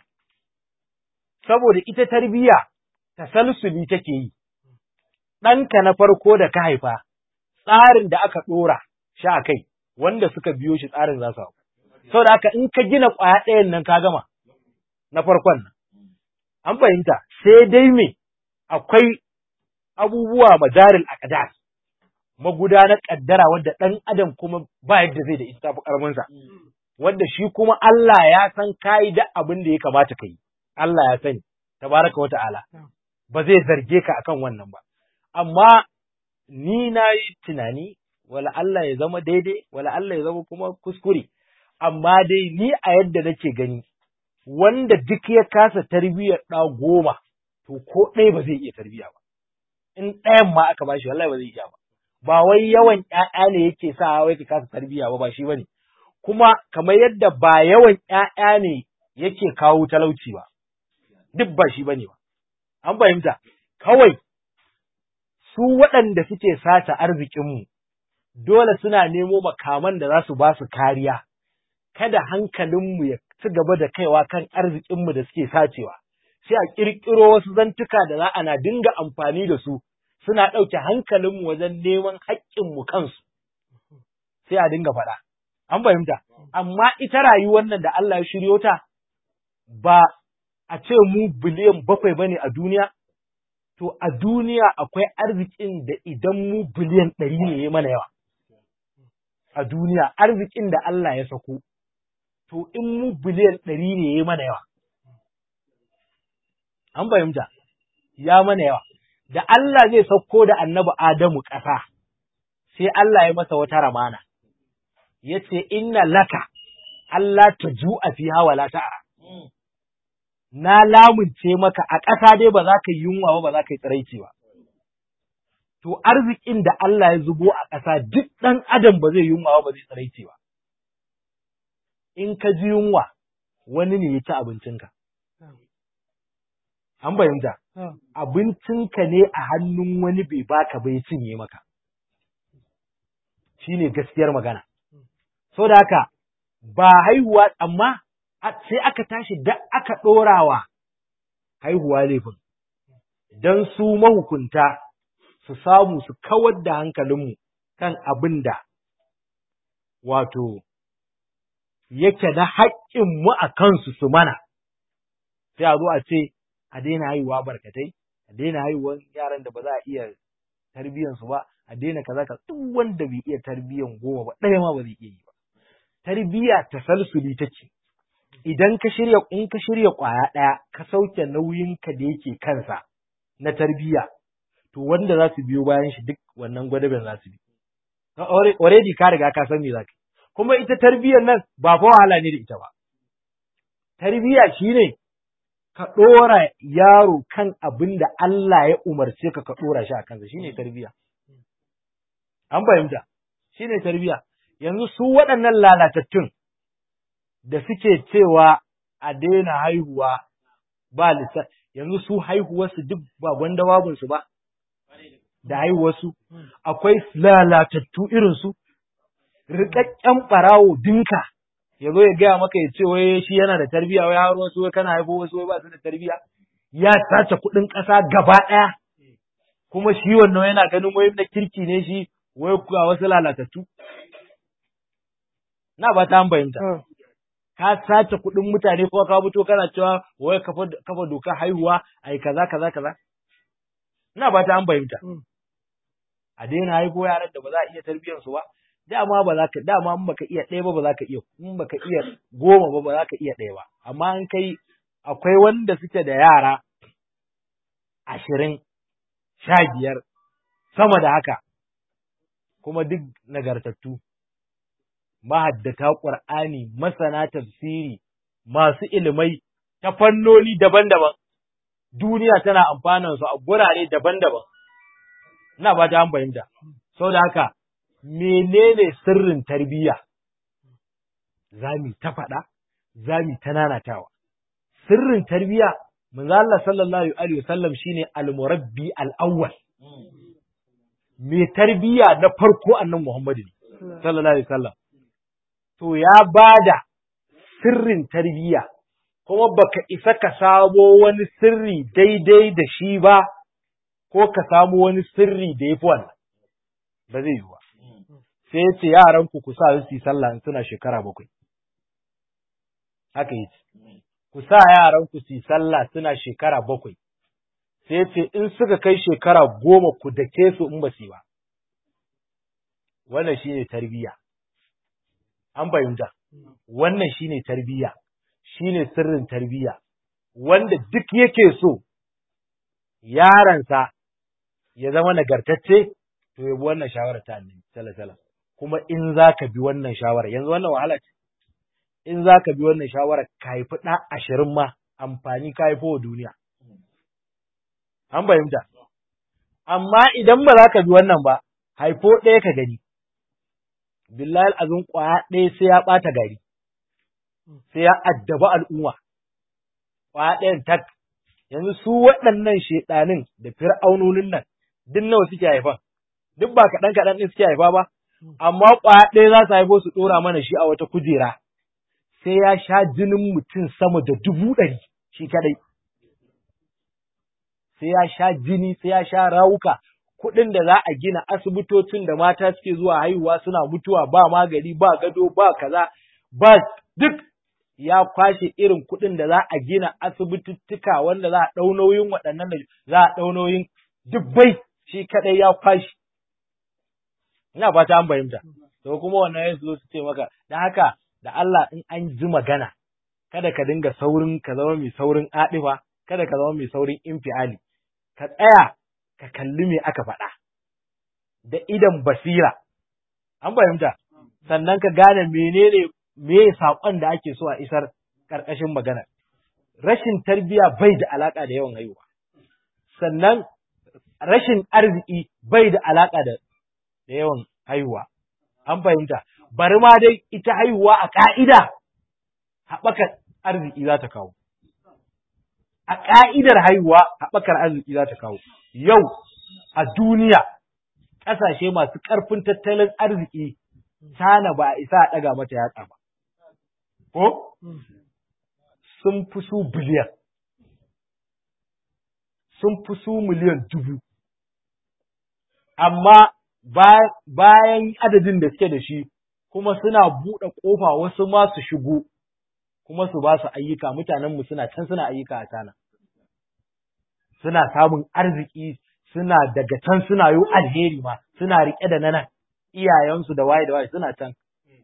Saboda ita tarbiyya tasalsuli take yi, ɗanka na farko da ka haifa, tsarin da aka ɗora sha kai, wanda suka biyo shi tsarin za su hau. Saboda haka in ka gina ƙwaya ɗayan nan ka gama, na farkon nan. An fahimta, sai dai me akwai abubuwa madaril aqdar magudanar ƙaddara wadda ɗan adam kuma ba yadda zai da ita fi ƙarfinsa. Wanda shi kuma Allah ya san kayi da abin da ya kamata ka yi, Allah ya sani, tabaraka wa ta'ala, ba zai zarge ka akan wannan ba. Amma ni na yi tunani, wala Allah ya zama daidai, wala Allah ya zama kuma kuskure, amma dai ni a yadda nake gani, wanda duk ya kasa tarbiyyar ɗa goma, to ko ɗaya ba zai iya tarbiyya ba. In ɗayan ma aka bashi wallahi ba zai iya ba. Ba wai yawan ‘ya'ya ne yake sa wai ka kasa tarbiyya ba, ba shi ba ne. Kuma kamar yadda ba yawan ‘ya'ya ne yake kawo talauci ba, duk ba shi ba ne ba. An fahimta, kawai su waɗanda suke sata arzikinmu, dole suna nemo makaman da za su ba su kariya, kada hankalinmu ya ci gaba da kaiwa kan arzikinmu da suke sacewa, sai a ƙirƙiro wasu zantuka da za ana dinga amfani da su, suna ɗauke hankalinmu wajen neman haƙƙinmu kansu, sai a dinga faɗa. An fahimta, amma ita rayuwar nan da Allah ya shiryo ta, ba a ce mu biliyan bakwai ba ne a duniya, to a duniya akwai arzikin da idan mu biliyan ɗari ne ya mana yawa. A duniya arzikin da Allah ya sako, to in mu biliyan ɗari ne ya mana yawa. An fahimta, ya mana yawa. Da Allah zai sauko da annabi Adamu ƙasa, sai Allah ya masa wata ramana, ya ce, Inna laka, Allah ta ju'a fi hawa la ta'a. Na lamunce maka a ƙasa dai ba za ka yi yunwa ba, ba za ka yi tsiraici ba. To, arzikin da Allah ya zubo a ƙasa duk ɗan adam ba zai yunwa ba, ba zai tsiraici ba. In ka ji yunwa, wani ne ya ci abincinka. An fahimta, abincinka ne a hannun wani bai baka bai cinye maka. Shi ne gaskiyar magana. So da haka, ba haihuwa, amma sai aka tashi da aka ɗorawa haihuwa laifin, don su mahukunta su samu su kawar da hankalinmu kan abin da wato yake na haƙƙinmu a kansu su mana, sai a zo a ce, a daina haihuwa barkatai, a daina haihuwan yaran da ba za a iya tarbiyyansu ba, a daina kaza ka duk wanda bai iya tarbiyyan goma ba, ɗaya ma ba zai iya yi ba. Tarbiyya tasalsuli take. Idan ka shirya in ka shirya ƙwaya ɗaya, ka sauke nauyinka da yake kansa na tarbiyya, to wanda za su biyo bayan shi duk wannan gwadaben za su bi. Already ka riga ka san me za ka Kuma ita tarbiyyar nan ba fa wahala ne da ita ba. Tarbiyya shine ka ɗora yaro kan abin da Allah ya umarce ka ka ɗora shi a kansa shine tarbiyya. An fahimta, shine tarbiyya. Yanzu su waɗannan lalatattun da suke cewa a daina haihuwa ba lissa, yanzu su haihuwarsu duk ba gwanda babunsu ba. da haihuwarsu akwai lalatattu irinsu rikakken ɓarawo dinka ya zo ya gaya maka ya ce wai shi yana da tarbiya wai har wasu wai kana haifo wasu wai ba su da tarbiya ya sace kuɗin ƙasa gaba ɗaya kuma shi wannan yana ganin wai na kirki ne shi wai kuwa wasu lalatattu na ba ta fahimta ka sace kuɗin mutane ko ka fito kana cewa wai kafa doka haihuwa ai kaza kaza kaza ina ba ta an fahimta a daina haifo yaran da ba za a iya tarbiyyar su ba dama ba za ka dama in baka iya ɗaya ba ba za ka iya in baka iya goma ba ba za ka iya ɗaya ba amma in kai akwai wanda suke da yara ashirin sha biyar sama da haka kuma duk nagartattu mahaddata ƙur'ani masana tafsiri masu ilimai ta fannoni daban-daban duniya tana amfanan su a gurare daban-daban ina ba ta an fahimta sau da haka menene sirrin tarbiyya za mu ta faɗa za mu ta nanatawa sirrin tarbiyya manzo Allah sallallahu alaihi wasallam shine al-murabbi al-awwal me tarbiyya na farko annan Muhammadu sallallahu alaihi wasallam to ya bada sirrin tarbiyya kuma baka isa ka samo wani sirri daidai da shi ba ko ka samo wani sirri da yafi wannan ba zai yi ba sai ya ce yaran ku ku sa su yi sallah suna shekara bakwai haka yace ku sa yaran ku su yi sallah suna shekara bakwai sai ce in suka kai shekara goma ku dake su in ba su ba wannan shine tarbiyya an fahimta wannan shine tarbiyya shine sirrin tarbiyya wanda duk yake so yaransa ya zama nagartacce to ya bi wannan shawara ta annabi sallallahu alaihi kuma in zaka bi wannan shawara yanzu wannan wahala ce in zaka bi wannan shawara ka haifi ɗa ashirin ma amfani ka haifo wa duniya an fahimta amma idan ba za ka bi wannan ba haifo ɗaya ka gani billahi azun ƙwaya ɗaya sai ya ɓata gari sai ya addaba al'umma ƙwaya ɗayan tak yanzu su waɗannan shaiɗanin da fir'aunonin nan duk nawa suke haifa duk ba kaɗan kaɗan ɗin suke haifa ba amma ƙwaya ɗaya za su haifo su ɗora mana shi a wata kujera sai ya sha jinin mutum sama da dubu ɗari shi kaɗai sai ya sha jini sai ya sha rawuka kuɗin da za a gina asibitocin da mata suke zuwa haihuwa suna mutuwa ba magani ba gado ba kaza ba duk ya kwashe irin kuɗin da za a gina asibitittuka wanda za a ɗau nauyin waɗannan da za a ɗau nauyin dubbai shi kaɗai ya kwashe. Ina fata an fahimta. To kuma wannan ya zo su ce maka, da haka da Allah in an ji magana, kada ka dinga saurin ka zama mai saurin aɗifa, kada ka zama mai saurin infiali. Ka tsaya ka kalli me aka faɗa. Da idan basira. An fahimta. Sannan ka gane menene me saƙon da ake so a isar ƙarƙashin magana. Rashin tarbiyya bai da alaƙa da yawan haihuwa. Sannan rashin arziki bai da alaƙa da yawan haihuwa. An fahimta. Bari ma dai ita haihuwa a ƙa'ida haɓakar arziki za ta kawo. A ƙa'idar haihuwa haɓakar arziki za ta kawo. Yau a duniya ƙasashe masu ƙarfin tattalin arziki China ba a isa a ɗaga mata yatsa ba. ko? Sun fi su biliyan, sun fi su miliyan dubu, amma bayan adadin da suke da shi, kuma suna buɗe ƙofa wasu ma su shigo, kuma su ba su ayyuka, mutanenmu suna can suna ayyuka a tana. Suna samun arziki, suna daga can suna yi alheri ma, suna riƙe da nanan, iyayensu da waye da waye suna can.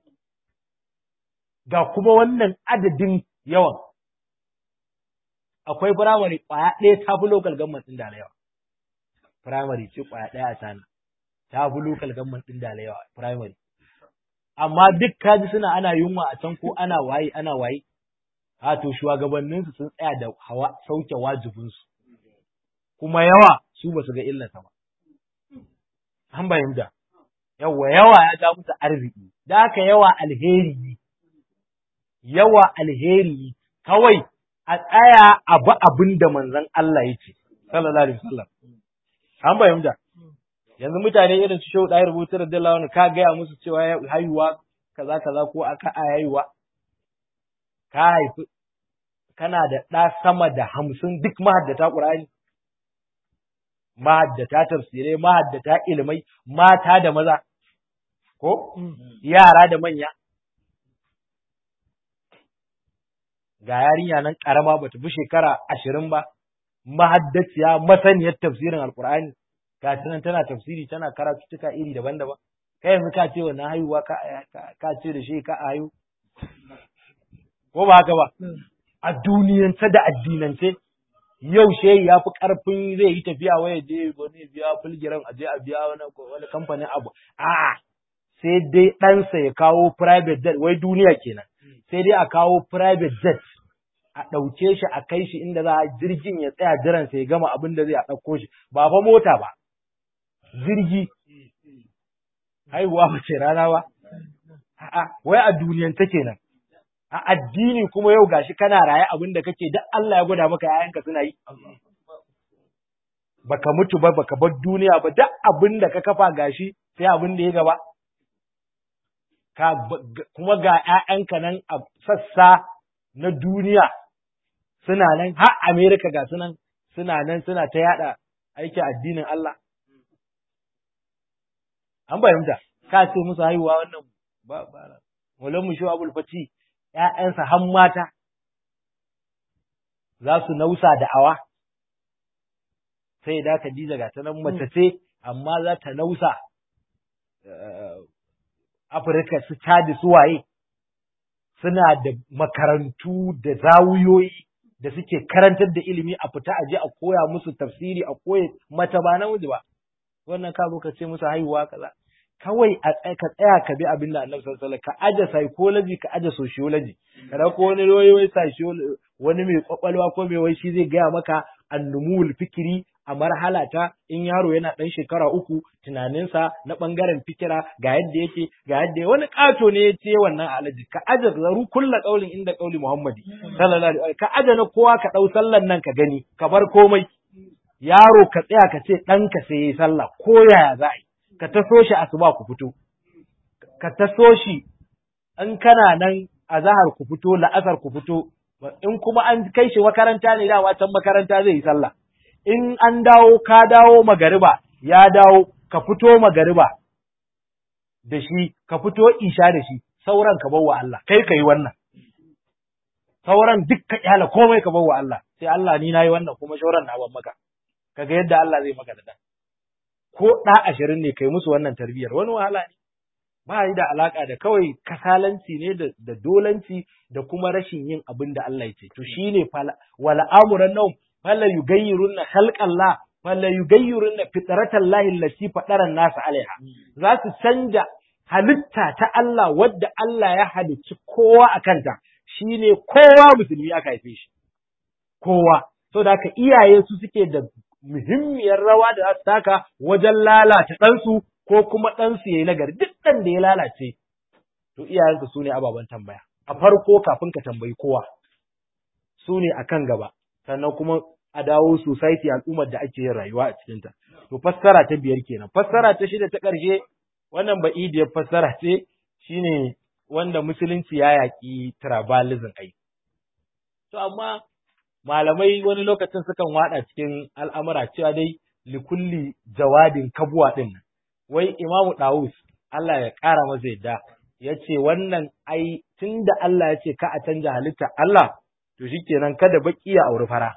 ga kuma wannan adadin yawan. Akwai firamare ƙwaya ɗaya ta fi lokal gamman ɗin da yawa. Firamare ce ƙwaya ɗaya a tana, ta fi lokal gamman ɗin da yawa, firamare. Amma duk kaji suna ana yunwa a can ko ana waye, ana waye. Ha to shugabanninsu sun tsaya da hawa sauke wajibinsu. Kuma yawa su ba su ga illarsa ba. An bayyana. Yawa yawa ya ja musu arziki, da haka yawa alheri ne. yawa alheri kawai a tsaya a bi abin da manzon Allah ya ce, sallallahu alaihi wasallam. An fahimta. yanzu mutane irin su shehu ɗaya rubutu da dalla ka gaya musu cewa haihuwa kaza kaza ko aka a haihuwa ka haifi kana da ɗa sama da hamsin duk mahaddata ƙur'ani mahaddata tafsirai mahaddata ilimai mata da maza ko yara da manya ga yarinya nan ƙarama bata fi shekara ashirin ba mahaddaciya masaniyar tafsirin alƙur'ani ga nan tana tafsiri tana karatuttuka iri daban-daban kai yanzu ka ce wannan haihuwa ka ce da shi ka ayu ko ba haka ba a duniyance da addinance yau shehi ya fi karfin zai yi tafiya waya je wani biya fulgiran a je a biya wani wani kamfanin abu a'a sai dai ɗansa ya kawo private jet wai duniya kenan sai dai a kawo private jet a ɗauke shi a kai shi inda za a jirgin ya tsaya jiransa ya gama abin da zai a ɗauko shi ba fa mota ba jirgi haihuwa mace rana ba a'a wai a duniyan ta kenan a addini kuma yau gashi kana raye abin da kake duk Allah ya gwada maka yayanka suna yi baka mutu ba baka bar duniya ba duk abin da ka kafa gashi sai abin da ya gaba ka kuma ga ƴaƴanka nan a sassa na duniya suna nan har America ga sunan suna nan suna ta yada aikin addinin Allah an fahimta ka ce musu haihuwa wannan ba ba Mulan mu Abul Fati ƴaƴansa har mata za su nausa da awa sai da Khadija ga ta nan mace ce amma za ta nausa Afirka su cadi su waye suna da makarantu da zawuyoyi da suke karantar da ilimi a fita aje a koya musu tafsiri a koya mata ba namiji ba wannan ka zo ka ce musu haihuwa kaza kawai a ka tsaya ka bi abin da Annabi sallallahu alaihi wasallam ka aje psychology ka aje sociology kada ko wani wai wai sociology wani mai kwakwalwa ko mai wai shi zai gaya maka annumul fikiri a marhala ta in yaro yana dan shekara uku tunaninsa na bangaren fikira ga yadda yake ga yadda wani kato ne ya ce wannan alaji ka aje zaru kulla qaulin inda qauli muhammadi sallallahu alaihi wasallam ka aje na kowa ka dau sallan nan ka gani ka bar komai yaro ka tsaya ka ce ɗanka sai yi sallah ko yaya za a yi ka taso shi asuba ku fito ka taso shi in kana nan a zahar ku fito la'asar ku fito in kuma an kai shi makaranta ne dama can makaranta zai yi sallah in an dawo ka dawo magariba ya dawo ka fito magariba da shi ka fito isha da shi sauran ka bawa Allah kai ka yi wannan sauran duk ka kyala komai ka bawa Allah sai Allah ni na yi wannan kuma shauran na ban maka kaga yadda Allah zai maka da dan ko ɗa ashirin ne kai musu wannan tarbiyyar wani wahala ne ba yi da alaka da kawai kasalanci ne da dolanci da kuma rashin yin abin da Allah ya ce to shine wala amuran nau fala yugayyirunna khalqallah fala yugayyirunna fitratallahi allati fadara nas alaiha za su canja halitta ta Allah wadda Allah ya halicci kowa a kanta shine kowa musulmi aka haife shi kowa so da haka iyaye su suke da muhimmiyar rawa da za su taka wajen lalata ɗansu ko kuma ɗansu ya yi nagari duk ɗan da ya lalace to iyayenka su ne ababen tambaya a farko kafin ka tambayi kowa su ne a kan gaba sannan kuma a dawo society al'ummar da ake yin rayuwa a cikinta to fassara ta biyar kenan fassara ta shida ta ƙarshe wannan ba'idiyar fassara ce shine wanda musulunci ya yaƙi tribalism ai to amma malamai wani lokacin sukan wada cikin al'amura cewa dai likulli jawadin kabuwa din nan. Wai Imamu Dawus, Allah ya ƙara masa yadda, ya ce wannan ai tun da Allah ya ce ka a canja halitta Allah, to shi kenan kada baki ya auri fara.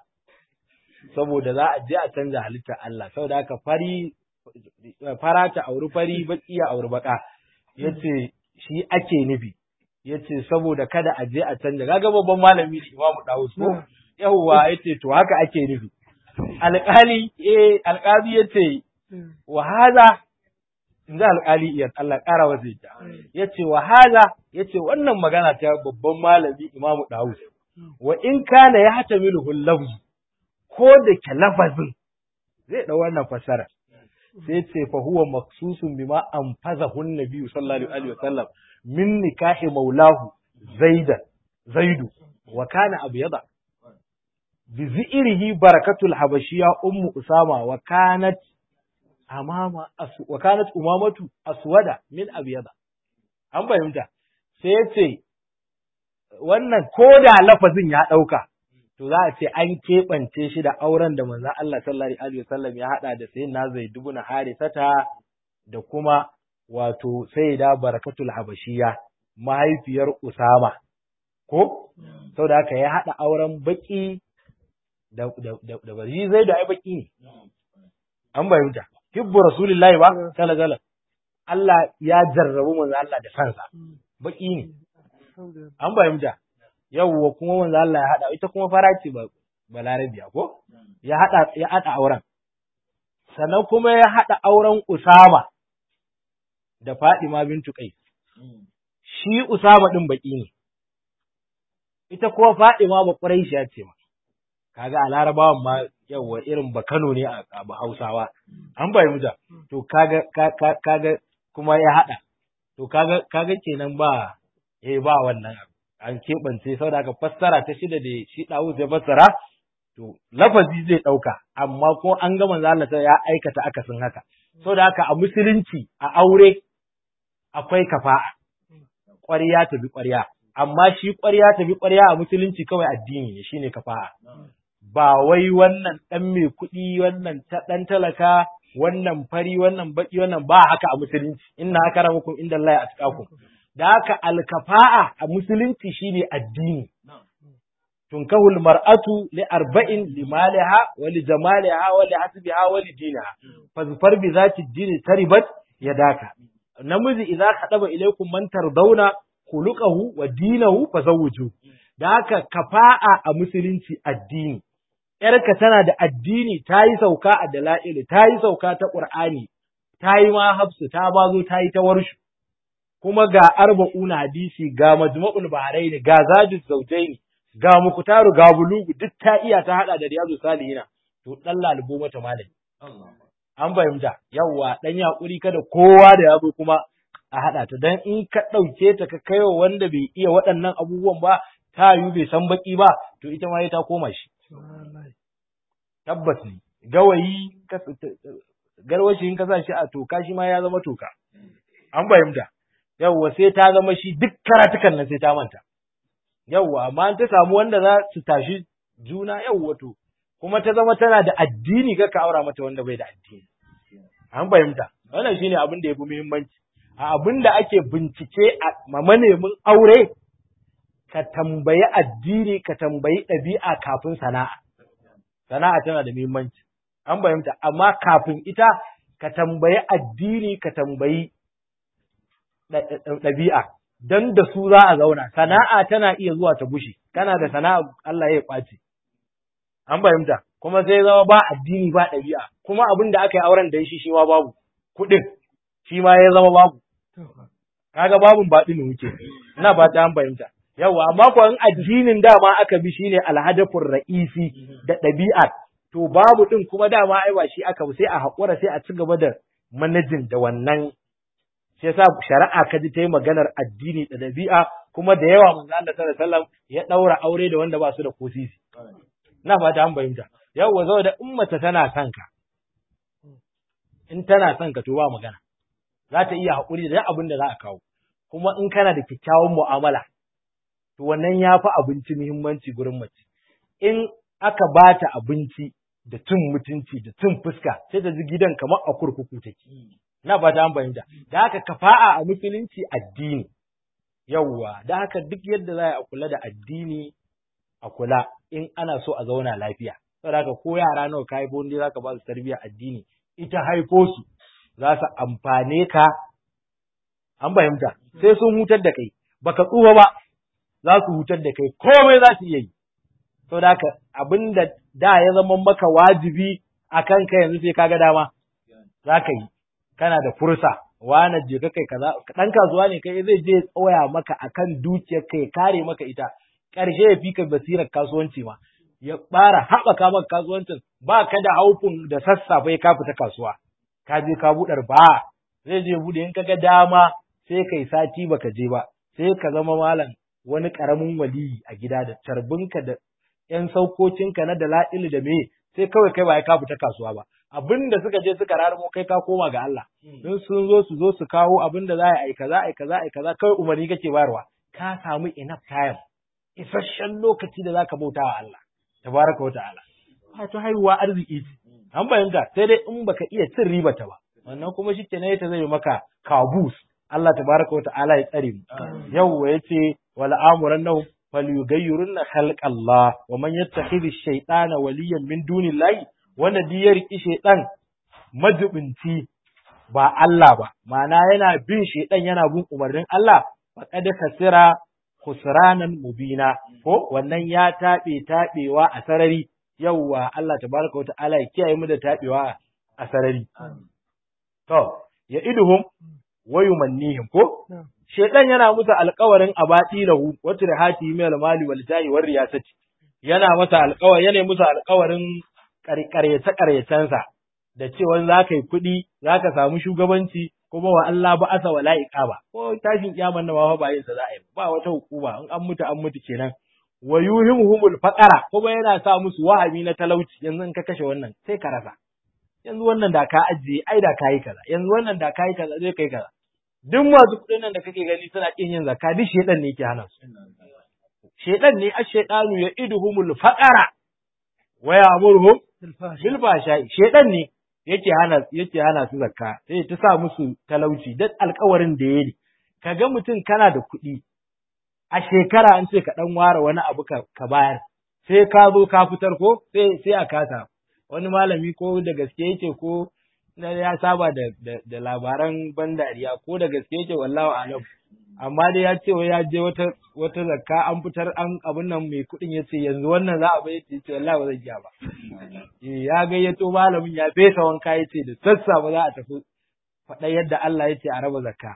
Saboda za a je a canja halitta Allah, saboda haka fari fara ta auri fari baki ya auri baka. Ya ce shi ake nufi. Ya ce saboda kada a je a canja, kaga babban malami ne Imamu Dawus ko? yawwa ya ce to haka ake nufi alƙali eh alƙali ya ce wa haza in ji alƙali iya Allah ƙara wa zai ya ce wa haza ya ce wannan magana ta babban malami imamu Dawud wa in kana ya hata milu lafzu ko da ke lafazin zai ɗau wannan fasara sai ce fa huwa maksusun bima an faza hun nabiyu sallallahu alaihi wa sallam min nikahi maulahu zaidan zaidu wa kana abyada بزئره بركة الحبشية أم أسامة وكانت amama asu wa kanat umamatu aswada min abyada an fahimta sai ya ce wannan ko da lafazin ya ɗauka to za a ce an keɓance shi da auren da manzon Allah sallallahu alaihi wasallam ya haɗa da sayyidina Zaid ibn Harisata da kuma wato sayyida Barakatul Habashiyya mahaifiyar Usama ko saboda haka ya haɗa auren baki da da da, da bari zai da ai baki ne an bayyana hibbu rasulillahi ba sallallahu alaihi Allah ya jarrabu manzo Allah da sansa baki ne an bayyana yawwa kuma manzo Allah ya hada ita kuma fara ce ba balarabiya ko ya hada ya hada auren sannan kuma ya hada auren Usama da Fadima bintu Qais shi Usama din baki ne ita kuma Fadima ba Quraishiya ce ma kaga a Larabawan ma yawwa irin ba Kano ne a Hausawa an bayyana to kaga kaga kuma ya hada to kaga kaga kenan ba eh ba wannan abu an keɓance saboda haka fassara ta shida da shi ɗawu zai fassara to lafazi zai ɗauka amma ko an ga manzo Allah ya aikata akasin haka saboda haka a musulunci a aure akwai kafa'a ƙwarya ta bi ƙwarya amma shi ƙwarya ta bi ƙwarya a musulunci kawai addini ne shine kafa'a ba wai wannan ɗan mai kuɗi wannan ɗan talaka wannan fari wannan baki wannan ba haka a musulunci inna akramakum inda Allah ya atqakum da haka alkafa'a a musulunci shine addini tunkahul mar'atu li arba'in li maliha wa li jamaliha wa li hasbiha wa li diniha fazfar bi zati dini taribat yadaka namiji idza khadaba ilaykum man tardawna khuluquhu wa dinahu fazawwiju da haka kafa'a a musulunci addini yarka tana da addini ta yi sauka a dala'il ta yi sauka ta qur'ani ta yi ma hafsu ta bazo ta yi ta warshu kuma ga arba'una hadisi ga majma'ul bahrain ga zadus zawjaini ga muktaru ga bulugu duk ta iya ta hada da riyadu salihina to dan lalubo mata malami an fahimta yawa dan yakuri kada kowa da yazo kuma a hada ta dan in ka dauke ta ka kaiwa wanda bai iya waɗannan abubuwan ba ta yu bai san baki ba to ita ma ta koma shi tabbas ne gawayi garwashi in ka sa shi a toka shi ma ya zama toka an fahimta yawwa sai ta zama shi duk karatukan nan sai ta manta yawwa amma an ta samu wanda za su tashi juna yawwa to kuma ta zama tana da addini ka aura mata wanda bai da addini an fahimta wannan shine abin da yafi muhimmanci a abin da ake bincike a manemin aure ka tambayi addini ka tambayi ɗabi'a kafin sana'a sana'a tana da muhimmanci an fahimta amma kafin ita ka tambayi addini ka tambayi ɗabi'a don da su za a zauna sana'a tana iya zuwa ta bushe kana da sana'a Allah ya kwace an fahimta kuma sai zama ba addini ba ɗabi'a kuma abin da aka yi auren da shi shi ma babu kuɗin shi ma ya zama babu kaga babun baɗi ne muke ina ba ta an fahimta yawa amma ko in addinin dama aka bi shine alhadafur ra'isi da ɗabi'a to babu ɗin kuma dama ai ba shi aka sai a haƙura sai a ci gaba da manajin da wannan shi yasa shari'a ka ji ta yi maganar addini da dabi'a kuma da yawa manzo Allah sallallahu alaihi wasallam ya daura aure da wanda ba su da kosisi na fata an bayyana yawa saboda in mace tana son ka in tana son ka to ba magana za ta iya haƙuri da abin da za a kawo kuma in kana da kyakkyawan mu'amala to wannan ya fi abinci muhimmanci gurin mace in aka bata abinci da cin mutunci da cin fuska sai ta ji gidan kamar a kurkuku take na ba ta fahimta da haka kafa'a a musulunci addini yawwa da haka duk yadda za a kula da addini a kula in ana so a zauna lafiya saboda haka ko yara nawa ka haifo wanda zaka ba su tarbiyyar addini ita haifo su za su amfane ka an fahimta sai sun hutar da kai baka tsufa ba za su hutar da kai komai za su iya yi saboda haka abinda da ya zama maka wajibi a kanka yanzu sai kaga dama za ka yi kana da fursa wane je ka kai kaza dan kasuwa ne kai zai je tsawaya maka akan dukiyar kai kare maka ita ƙarshe ya fika basirar kasuwanci ma ya bara haɓaka maka kasuwancin ba ka da haufin da sassafe ka fita kasuwa ka je ka buɗar ba zai je buɗe in ka ga dama sai kai sati baka je ba sai ka zama malam wani ƙaramin waliyi a gida da carbinka da ƴan saukocinka na dala'il da me sai kawai kai ba ka fita kasuwa ba abin da suka je suka raramo kai ka koma ga Allah in sun zo su zo su kawo abin da za a yi kaza a yi kaza a yi kaza kai umarni kake bayarwa ka samu enough time isasshen lokaci da zaka bauta wa Allah tabaraka wa ta'ala wato haihuwa arziki ce an fahimta sai dai in baka iya cin riba ta ba wannan kuma shi kenan ta zai maka kabus Allah tabaraka wa ta'ala ya tsare mu yawwa yace wal amurannahu falyughayyirunna khalqallah wa man yattakhidhi ash-shaytana waliyan min dunillahi wanda duk ya riki shaytan majubinci ba Allah ba ma'ana yana bin shaytan yana bin umarnin Allah faqad kasira khusranan mubina ko wannan ya taɓe taɓewa a sarari yawwa Allah tabaraka wa ta'ala ya kiyaye mu da taɓewa a sarari to ya iduhum wa yumannihim ko shedan yana musu alƙawarin abati lahu wa tirhati min al-mali wal jahi war riyasati yana masa alƙawari yana musu alƙawarin ƙaryace ƙaryacensa da cewa za ka yi kuɗi za ka samu shugabanci kuma wa Allah ba asa wala iqaba ko tashin kiyaman nan ba ba yin sa za a yi ba wata hukuma in an mutu an mutu kenan wa yuhimhumul faqara kuma yana sa musu wahabi na talauci yanzu in ka kashe wannan sai ka rasa yanzu wannan da ka ajiye ai da kayi kaza yanzu wannan da kayi kaza zai kai kaza duk masu kuɗin nan da kake gani suna kin yin zakka duk shedan ne yake hana su shedan ne ash-shaytanu ya iduhumul faqara wa ya'muruhum bil fahsha'i shedan ne yake hana yake hana su zakka sai ta sa musu talauci duk alƙawarin da yayi kaga mutum kana da kuɗi a shekara an ce ka dan ware wani abu ka bayar sai ka zo ka fitar ko sai sai a kasa wani malami ko da gaske yake ko na ya saba da, da, da labaran ban dariya ko da gaske yake wallahu alam amma dai ya ce wai ya je wata wata zakka an fitar an abin nan mai kuɗin ya ce yanzu wannan za a bai ce ce wallahi ba zan iya ba ya gayyato malamin ya fesa wanka ya ce da sassa ba za a tafi faɗa yadda Allah ya ce a raba zakka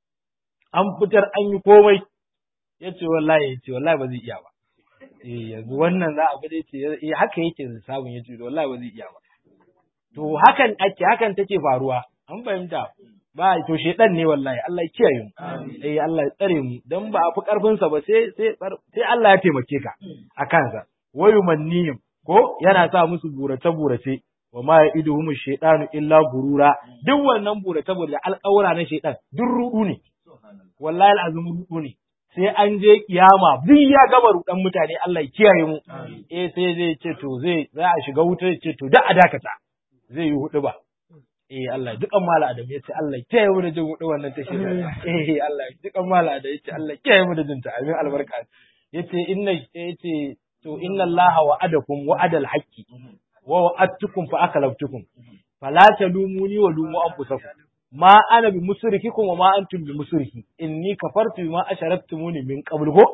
an fitar an yi komai ya ce wallahi ya ce wallahi ba zai iya ba eh yanzu wannan za a bude ce eh haka yake samun ya ce wallahi ba zai iya ba to hakan ake hakan take faruwa an fahimta ba to shedan ne wallahi Allah ya kiyaye mu eh Allah ya tsare mu dan ba a fi karfin sa ba sai sai sai Allah ya taimake ka a kansa wayu mannihim ko yana sa musu burace burace wa ma ya'iduhum shaytanu illa gurura duk wannan burace burace alƙawura na shaytan duk rudu ne wallahi al'azum rudu ne sai an je kiyama duk ya gama rudan mutane Allah ya kiyaye mu eh sai zai ce to zai za a shiga wuta ya ce to da a dakata zai yi hudu ba eh Allah dukan mala adam ya ce Allah ya kiyaye mu da jin hudu wannan tashi eh Allah dukan mala adam ya ce Allah ya kiyaye mu da jin ta amin albarka yace inna yace to inna Allah wa'adakum wa'adal haqqi wa wa'adtukum fa akalaftukum fala talumuni wa lumu anfusakum ma ana bi musrikikum wa ma antum bi musriki inni kafartu bima asharaktumuni min qabl go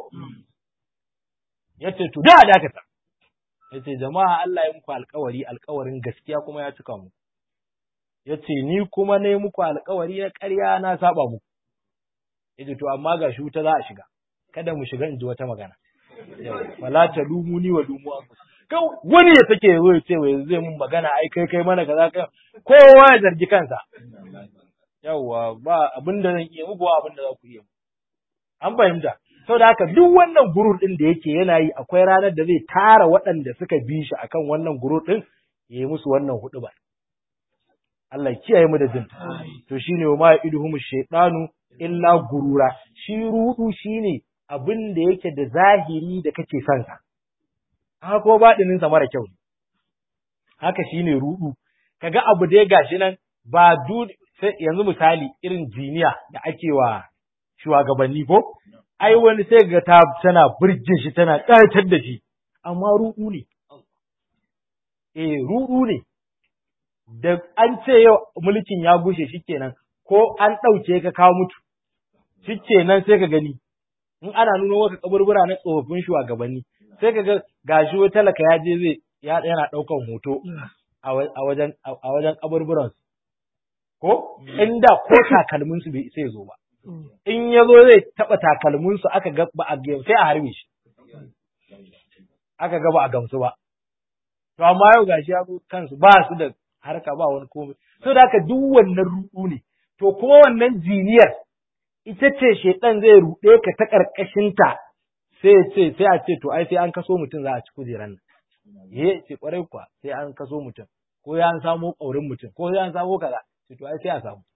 yace to da dakata yace jama'a Allah ya muku alƙawari alƙawarin gaskiya kuma ya cika mu yace ni kuma ne muku alƙawari na ƙarya na saba muku yace to amma ga shi wuta za a shiga kada mu shiga in ji wata magana wala talumuni wa lumu anfusakum wani ya take zo ya ce wai zai mun magana ai kai kai mana kaza ka kowa ya zargi kansa yawwa ba abin da zan iya muku abin da za ku iya an fahimta da haka duk wannan gurur din da yake yana yi akwai ranar da zai tara waɗanda suka bi shi akan wannan gurur din ya yi musu wannan hudu ba Allah kiyaye mu da jin to shine wa ma iduhum shaytanu illa gurura shi rudu shine abin da yake da zahiri da kake son sa haka ko baɗinin sa mara kyau haka shine rudu kaga abu da ya gashi nan ba yanzu misali irin jiniya da ake wa shugabanni ko ai wani sai ga ta tana burge shi tana ƙayatar da shi amma ruɗu ne eh ruɗu ne da an ce yau mulkin ya gushe shikenan ko an ɗauke ka kawo mutu shikenan sai ka gani in ana nuna maka kaburbura na tsofaffin shugabanni sai ka ga gashi wai talaka ya je zai yana ɗaukan hoto a wajen a wajen kaburburan ko inda ko takalmin su bai sai zo ba in ya zo zai taɓa takalminsu aka ga ba a sai a harbe shi aka ga ba a gamsu ba to amma yau gashi ya kansu ba su da harka ba wani komai so da haka duk wannan ruɗu ne to kuma wannan jiniyar ita ce shedan zai ruɗe ka ta ƙarƙashinta sai ya ce sai a ce to ai sai an kaso mutum za a ci kujeran nan eh ce kwarai kuwa sai an kaso mutum ko ya an samo ƙaurin mutum ko ya an samo kaza sai to ai sai a samu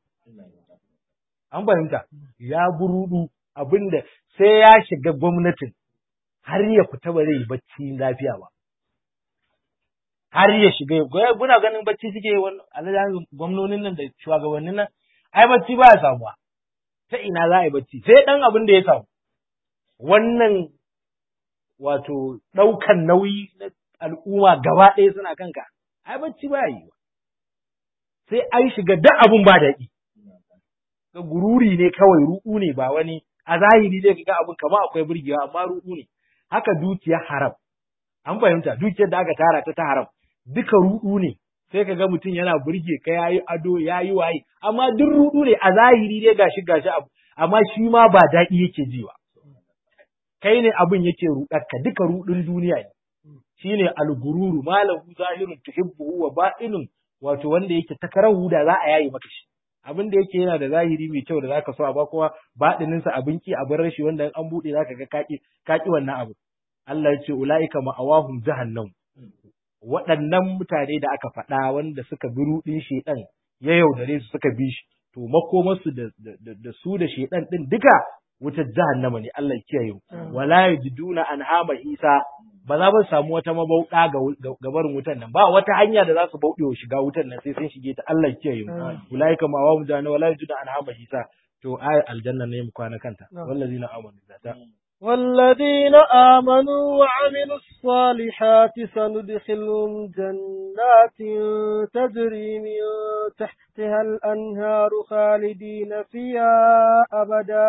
an fahimta ya burudu abinda sai ya shiga gwamnatin har ya fita ba zai yi bacci lafiya ba har ya shiga ya guna ganin bacci suke wannan alhaji gwamnonin nan da shugabannin nan ai bacci ba ya samuwa ta ina za a yi bacci sai dan abin da ya samu wannan wato ɗaukan nauyi na al'umma gaba ɗaya suna kanka ai bacci ba yi sai an shiga duk abin ba daɗi ga gururi ne kawai ruɗu ne ba wani a zahiri zai ga abin kamar akwai burgewa amma ruɗu ne haka dukiyar haram an fahimta dukiyar da aka tara ta ta haram duka ruɗu ne sai ka ga mutum yana burge ka yayi ado yayi waye amma duk ruɗu ne a zahiri dai gashi gashi abu amma shi ma ba daɗi yake ji ba kai ne abin yake ruɗarka duka ruɗun duniya ne shine algururu malahu zahirun tuhibbuhu wa batinun wato wanda yake takarahu da za a yayi maka shi abin da yake yana da zahiri mai kyau da zaka so a ba kowa baɗinin sa abin ki abin rashi wanda an bude zaka ga kaki kaki wannan abu Allah ya ce ulaika ma'awahum jahannam waɗannan mutane da aka faɗa wanda suka bi ruɗin shedan ya yaudare su suka bi shi to makomarsu da, da, su da shedan din duka wutar jahannama ne Allah ya kiyaye mu wala yajiduna anhama isa ba za su samu wata mabauɗa ga barin wutan nan ba wata hanya da za su bauɗe wa shiga wutan nan sai sun shige ta Allah ya kiyaye mu ulaika ma wa mujana wala yajiduna anhama isa to ay aljanna ne mu kwana kanta wallazina amanu zata والذين آمنوا وعملوا الصالحات سندخلهم جنات تجري من تحتها الأنهار خالدين فيها أبدا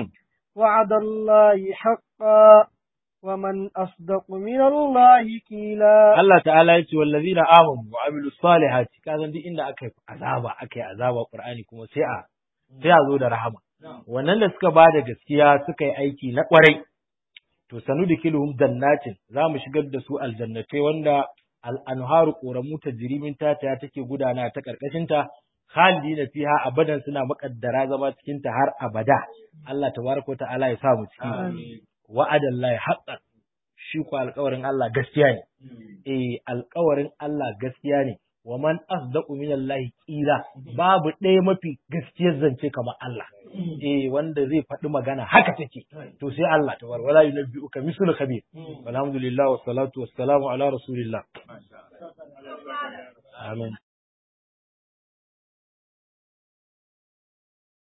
وعد الله حقا ومن أصدق من الله كيلا الله تعالى يقول والذين آمنوا وعملوا الصالحات كذا دي إن أكي عذاب أكي عذاب القرآن كما سيئة سيئة زود رحمة wannan da suka bada gaskiya suka yi aiki na kwarai to sanu da kiluhum jannatin za mu shigar da su aljannatai wanda al'anharu ƙoramu ta jirimin tata take gudana ta ƙarƙashinta khalidina fiha abadan suna makaddara zama cikin ta har abada Allah tabaraka wa ta'ala ya sa mu ciki wa'adan lahi haqqan shi ko alƙawarin Allah gaskiya ne eh alƙawarin Allah gaskiya ne wa man asdaqu min Allah qila babu ɗaya mafi gaskiyar zance kamar Allah eh wanda zai faɗi magana haka take to sai Allah tabar wala yunabbi'uka mislu khabir alhamdulillah wassalatu wassalamu ala rasulillah amin